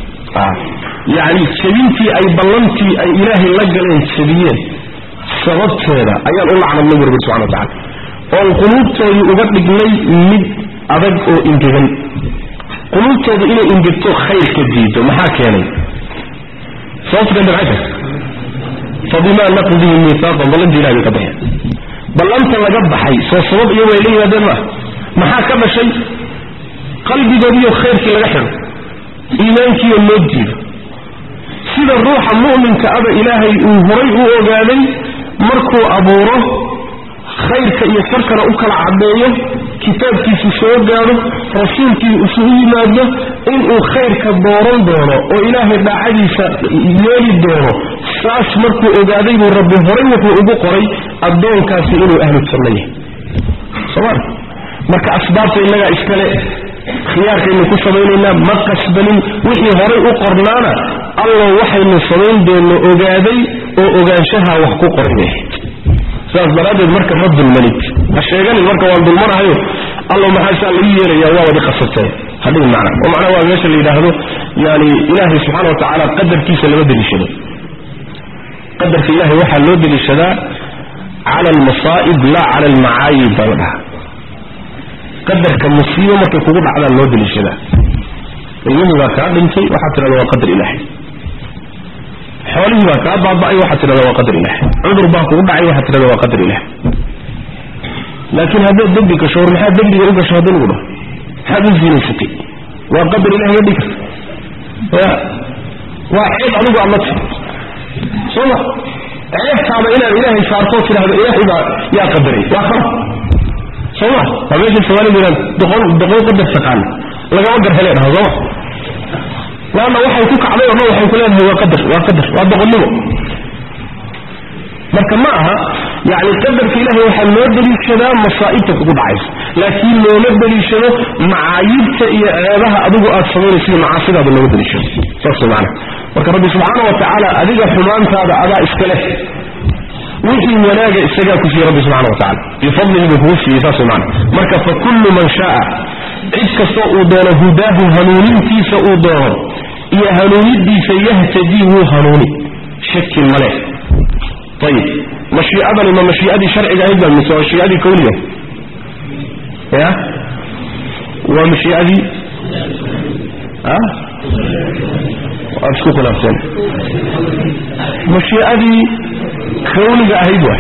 yacni jebintii ay ballantii ay ilaahay la galeen jebiyeen sababteeda ayaan u lacnadnay bu rabbi subxana wa tacala oon quluubtoodii uga dhignay mid adag oo ingegan quluubtooda inay ingegto khayrka diido maxaa keenay sababta keenta maxay tahay fabimaa naqdihim miihaaqan ballantii ilahay bay ka baxeen ballanta laga baxay soo sabab iyagu ay la yimaadeen maaha maxaa ka dhashay qalbigoodiiyo khayrkii laga xidho iimaankiiyo loo diido sida ruuxa mu'minka aba ilaahay uu horay u ogaaday markuu abuuro khayrka iyo sharkana u kala caddeeyo kitaabkiisu soo gaadho rasuulkii isugu yimaado inuu khayrka dooran doono oo ilaahay daacadiisa yeeli doono saas markuu ogaaday buu rabbi horay wuxuu ugu qoray addoonkaasi inuu ahlu janno yahay sooma marka asbaabta innagaa iskale khiyaarkaynu ku samaynaynaa ma qasbanin wixii horay u qornaana allo waxaynu samayn doonno ogaaday oo ogaanshaha wax ku qoran yahay sidaas daraaddeed marka ma dulmanid ha sheeganin marka waan dulmanahayo allo maxaa saa lagu yeelaya waa wadi qasabtee hadhihi macna oo macnaha waa meesha la yidhaahdo yani ilaahay subxaana wa tacaala qadarkiisa lama deliishado qadarka ilahay waxaa loo deliishadaa cala almasaa'ib laa cala almacaayib baa la dhahaa qadarka musiibo markay kugu dhacdaan loo deliishadaa ilmihii baa kaa dhintay waxaad tidhahda waa qadar ilaahay xoolihii baa kaa baaba'ay waxaad tidhahda waa qadar ilaahay cudur baa kugu dhacay waxaad tidhahda waa qadar ilaahay laakiin haddaad dembi gasho war maxaad dembiga u gasho haddii lagu dhaho maxaad u zinaysatay waa qadar ilahay ma dhigi karta ya waa ceeb adigu aad la tahay soo ma ceebtaada inaad ilaahay saartoo tidhahdo ilaahay baa yaa qadaray waa kala soo ma waa meesha soomaalidu yidhahdo doqon doqon qadar taqaana lagama gar hele dhaha sooma laanna waxay ku kacday oo dhan waxay ku leedahay waa qadar waa qadar waa doqonnimo marka ma aha yani qadarka ilahay waxaa loo deliishadaa masaa'ibta kugu dhacaysa laakiin looma deliishado macaayibta iyo ceebaha adigu aad samaynaysa iyo macaasidaada looma deliishado saas maana marka rabbi subxaana wa tacaala adiga xumaantaada adaa iska leh wixii wanaaga isagaa ku siiyey rabbi subxana wa tacala bifadlihi buu kugu siiyey saas maana marka fa kullu man shaaa cid kastoo uu doono hudaahu hanuunintiisa uu doono iyo hanuunidiisa yahtadii wuu hanuuni shaki male ayib mashiicadani ma mashiicadii sharciga ahayd baa mise waa mashiicadii kawniga ya waa mashiicadii a waad isku khilaafteen mashiicadii kawniga ahayd waay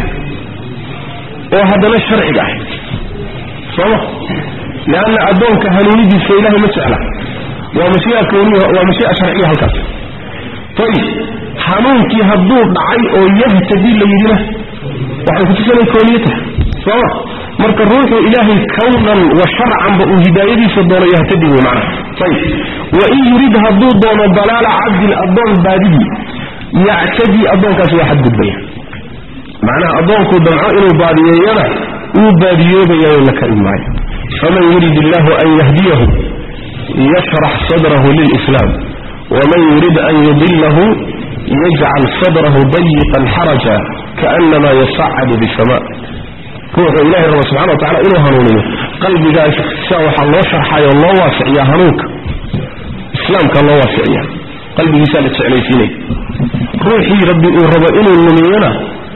oo haddana sharciga ahayd sooma leanna addoonka hanuunidiisa ilahay ma jecla waa mashiica kawniya waa mashiica sharciya halkaas ayib hanuunkii hadduu dhacay oo yahtadi la yidhina waxay kutusanay kooniye tahay sooma marka ruuxu ilaahay kawnan wa sharcanba uu hidaayadiisa doono yahtadi wey macnaha ayib wain yurid hadduu doono dalaala cabdin addoon baadidii yactadii addoonkaasi waa xadgudbaya macnaha addoonkuu damco inuu baadiyeeyana wuu baadiyoobayayo la kari maayo faman yurid illahu an yahdiyahu yashrax sadrahu lilislaam waman yurid an yudilahu yajcal sadrahu dayiqan xaraja kaanama yasacadu bisama ruuxuu ilahay raba subxana wa tacala inuu hanuuniyo qalbigaas sia waxaa loo sharxayo loo waasiciyaa hanuunka islaamka loo waasiciya qalbigiisaa la jeclaysiinaya ruuxii rabbi uu rabo inuu lumiyana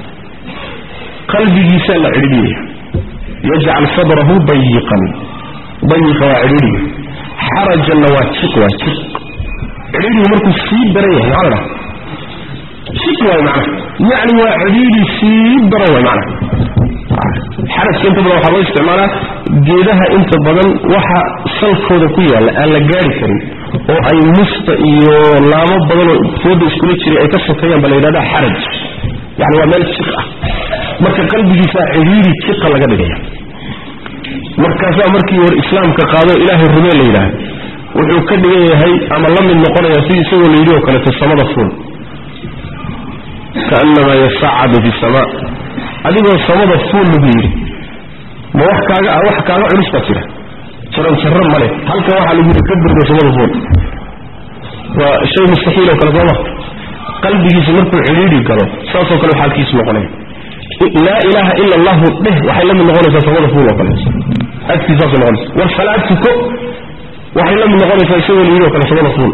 qalbigiisaa la cidhidhiyaya yajcal sadrahu dayiqan dayiqa waa cidhidhiga xarajanna waa jiq waa jiq cidhiidhigu markuu sii daran yahay maxaa la dhaha jiq waay macnaha yacni waa cidhiidhi sii daran waay macnaha xarajka inta badan waxaa loo isticmaalaa geedaha inta badan waxa salkooda ku yaalla aan la gaari karin oo ay musta iyo laamo badanoo fooda iskula jiray ay ka sokeeyaan ba la yidhahda xaraj yani waa meel jiq ah marka qalbigiisaa cidhiidhi jiqa laga dhigaya markaasaa markii war islaamka qaado ilaahay rumee la yidhaah wuxuu ka dhigan yahay ama la mid noqonaya sidii isagoo la yidhi oo kaleeto samada fuul kaannamaa yasacadu fi samaa adigoo samada fuul lagu yidhi ma wax kaaga wax kaaga culus baa jira jaran jarro male halkan waxaa lagu yidhi ka burgo samada fuul waa shay mustaxiil oo kale sooma qalbigiisa markuu cidhiidhi galo saasoo kale xaalkiisu noqonaya laa ilaaha ila allahu dheh waxay la mid noqonaysaa samada fuul oo kale agtiisaasay noqonaysa war salaad tuko waxay la mid noqonaysaa isagoo la yidhi oo kale samada fuul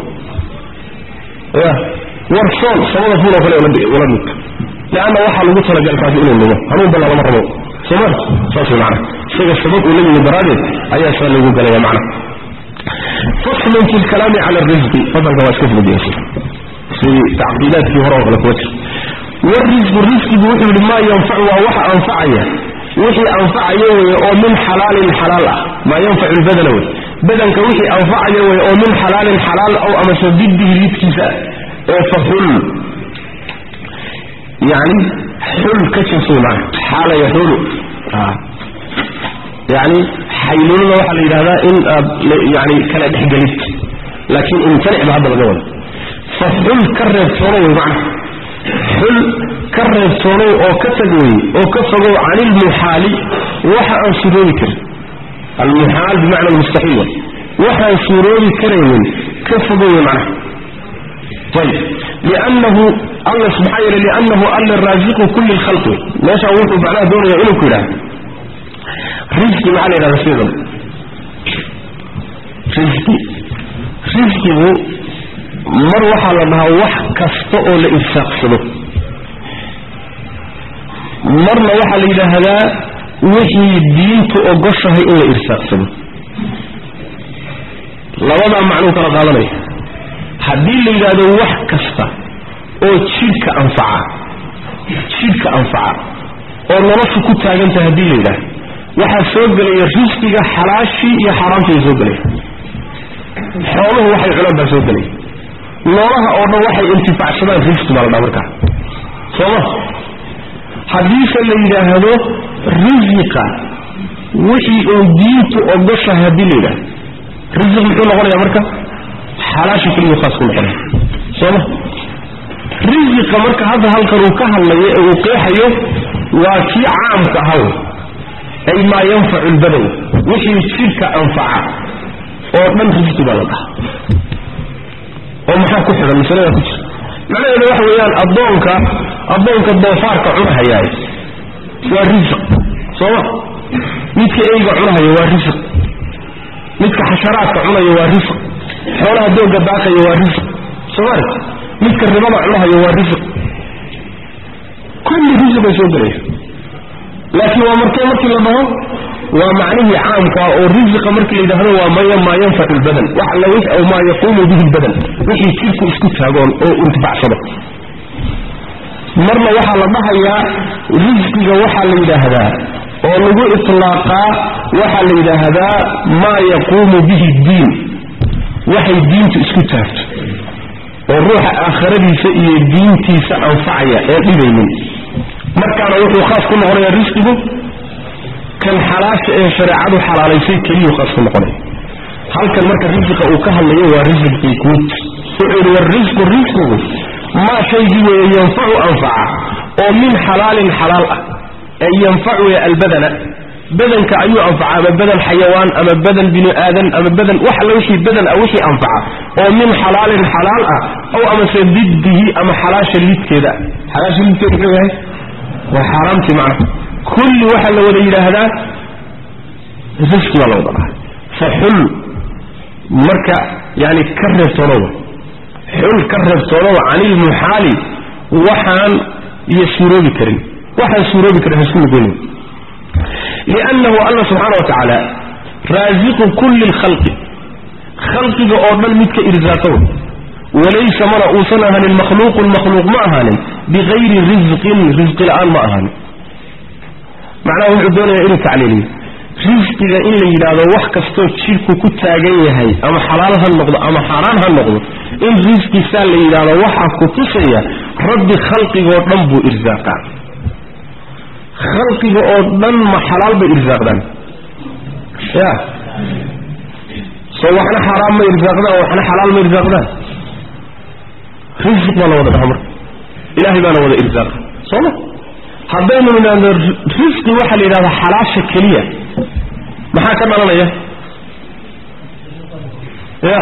ya war soon samada fuul oo kale ula mid leanna waxaa lagu talagalay kaasi inuu lumo hanuun balla lama rabo sooma saas wey macana isaga sabab uu la yimi daraaddeed ayaa saa lagu galaya macna faslun fi lkalaami cala arisqi fasalka waa iska fududiyaysa sidii tacqiidaadkii hore oo kale kuwa jir warisqu risqigu wuxuu yidhi maa yanfacu waa waxa anfacaya wixii anfacaya weye oo min xalaalin xalaal ah maa yanfacu lbadana wey badanka wixii anfacaya weye oo min xalaalin xalaal ow amase didihi lidkiisa ee fa xul yani xul ka jinsuy maa xaala yaxulu yani xaylulada waxaa la yidhahdaa in aad yani kala dhexgelid laakiin imtanic ba hadda laga wada fa xul ka reebtoono wey macna xul ka reebtoonow oo ka tag wey oo ka fogow can ilmuxaali waxa aan suroobi karin almuxaal bimacna almustaxiil way waxaan suuroobi karaynin ka fogow wey macnaha ayib liannahu alla maxaa yeele liannahu alla raasiqu kulli lkhalqi meeshaa wuxuu macnaha doonaya inuu ku yidhaha risqi maxaa la yidhahda sidan risqi risqigu mar waxaa la dhahaa wax kasta oo la irsaaqsado marna waxaa la yidhaahdaa wixii diintu ogoshahay in la irsaaqsado labadaa macnuu kala qaadanaya haddii la yidhaahdo wax kasta oo jidhka anfaca jidhka anfaca oo noloshu ku taagantah haddii la yidhahdo waxaa soo gelaya risqiga xalaashii iyo xaaraamtii soo gelaya xooluhu waxay cunaan baa soo gelaya noolaha oo dhan waxay intifaacsadaan risqi baa la dhaa markaa sooma haddiise la yidhaahdo risiqa wixii uu diintu ogoshahay haddii la yidhahdo risiq muxuu noqonayaa marka xalaasha keliguu khaas ku noqonaya sooma risiqa marka hadda halkan uu ka hadlayo ee uu qeexayo waa kii caamka ahaw ay maa yanfacu lbadan wixii jidhka anfaca oo dhan risqi baa la dhaha oo maxaa ku xidhan masalada ku jirta macnaheedu waxa weeyaan addoonka addoonka doofaarka cunahayaay waa risiq sooma midka eyga cunahaya waa risiq midka xasharaadka cunaya waa risiq xoolaha dooga daaqaya waa risiq soomaalit midka ribada cunahaya waa risiq kulli risiqay soo gelaya laakiin waa markee markii la dhaho waa macnihii caamka oo risiqa markii la yidhaahdo waa maya maa yanfacu lbadan wax alla wix aw maa yaquumu bihi lbadan wixii jidhku isku taagoon oo intifacsado marna waxaa la dhahayaa risqiga waxaa la yidhaahdaa oo lagu itlaaqaa waxaa la yidhaahdaa maa yaquumu bihi diin waxay diintu isku taagto oo ruuxa aakhiradiisa iyo diintiisa anfacaya ee dhibaynin markaana wuxuu khaas ku noqonayaa risqigu kan xalaasha ee shareecadu xalaalaysay keliyuu khaas ku noqonaya halkan marka risiqa uu ka hadlayo waa risiqii guud wuxuu yidhi warisqu risqigu maa shaygii weeye yanfacu anfaca oo min xalaalin xalaal ah ee yanfacu ee albadana badanka ayuu anfaca ama badan xayawaan ama badan bini aadan ama badan wax alla wixii badan ah wixii anfaca oo min xalaalin xalaal ah ow amase diddihi ama xalaasha lidkeeda xalaasha lidkeeda muxuu yahay waa xaaraamtii macna kulli waxaa la wada yidhaahdaa risqi baa la wada dhaha fa xul marka yani ka reebtoonowa xul ka reebtoonowa canilmuxaali waxaan iyo suuroobi karin waxaan suuroobi karin hasku lugonin liannahu alla subxaana wa tacaala raasiqu kulli lkhalqi khalqiga oo dhan midka irsaaqow walaysa mana uusan ahaanin makhluuqun makhluuq ma ahaanin bikayri risqin risqi la-aan ma ahaanin macnaha wuxuu doonayaa inuu tacliiliyo risqiga in la yidhaahdo wax kastoo jidhku ku taagan yahay ama xalaal ha noqdo ama xaaraan ha noqdo in risqisaa la yidhaahdo waxaa ku tusaya rabbi khalqigoo dhan buu irsaaqaa khalqiga oo dhan ma xalaal bay irsaaqdaan ya soo waxna xaaraan ma irsaaqdaan waxna xalaal ma irsaaqdaan risq baa la wada dhaha marka ilahay baana wada irsaaqa sooma haddaynu nidhaahdo risqi waxaa la yidhahdaa xalaasha keliya maxaa ka dhalanaya ya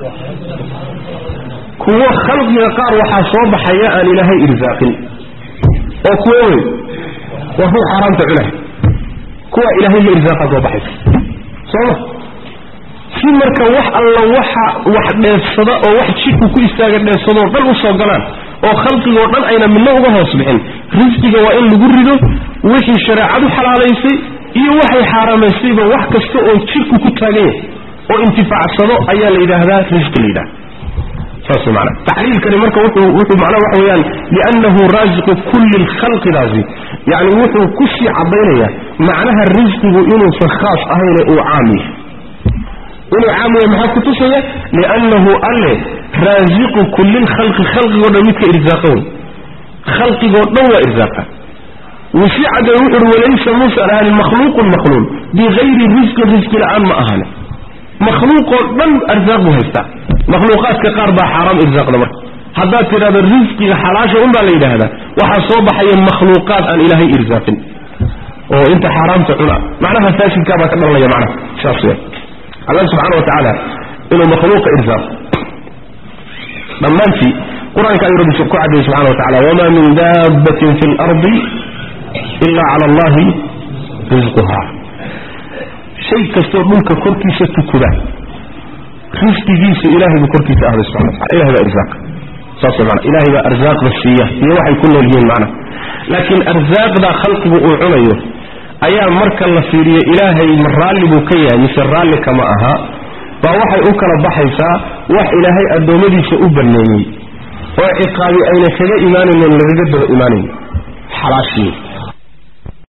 kuwo khalqiga qaar waxaa soo baxaya aan ilaahay irsaaqin oo kuwo wey waa ruux xaaraamta cunay kuwa ilaahay la irsaaqa soo baxaysa sooma si marka wax alla waxa wax dheefsada oo wax jidhku ku istaaga dheefsadoo dhan u soo galaan oo khalqigoo dhan ayna midna uga hoos bixin risqiga waa in lagu rido wixii shareecadu xalaalaysay iyo waxay xaaraamaysayba wax kasta oo jidhku ku taagan yahay oo intifaacsado ayaa la yidhaahdaa risqi la yidhahda saas mana taxliilkani marka wuxuu wuxuu macnaha waxa weeyaan liannahu raasiqu kulli lkhalqidaasi yacni wuxuu ku sii caddaynaya macnaha risqigu inuusan khaas ahayne uu caam yahay inuu caam yahay maxaa kutusaya liannahu alle raasiqu kulli lkhalqi khalqigoo dhan midka irsaaqa wey khalqigoo dhan waa irsaaqa wuu sii caddeeye wuxuuhi walaysa muusan ahaanin makhluuqun makhluuq bikayri risqin risqi la-aan ma ahaanin makhluuqoo dhan arsaaq buu haystaa makhluuqaadka qaar baa xaaraam irsaaqda marka haddaad tidhahdo risqiga xalaasha un baa la yidhaahdaa waxaa soo baxaya makhluuqaad aan ilaahay irsaaqin oo inta xaaraamta cuna macnaha faasidkaa baa ka dhalanaya macnaha saas weya allah subxaana wa tacaala inuu makhluuqa irsaaqo dhammaantii qur-aanka ayuu rabbi ku cadayay subxana wa tacala wamaa min daabbatin fi lardi ila cala allahi risquha shay kastoo dhulka korkiisa tukuda risqigiisa ilahay buu korkiisa ahday subxana wa tacala ilahay baa irsaaq saas way maana ilahay baa arsaaqda siiya iyo waxay ku nool yihiin macna laakiin arsaaqda khalqigu uu cunayo ayaa marka la fiiriyo ilaahay ma raalli buu ka yahay mise raalli kama aha baa waxay u kala baxaysaa wax ilaahay addoommadiisa u banneeyey oo ciqaabi ayna kaga imaanayn oon lagaga daba imaanayn xalaashii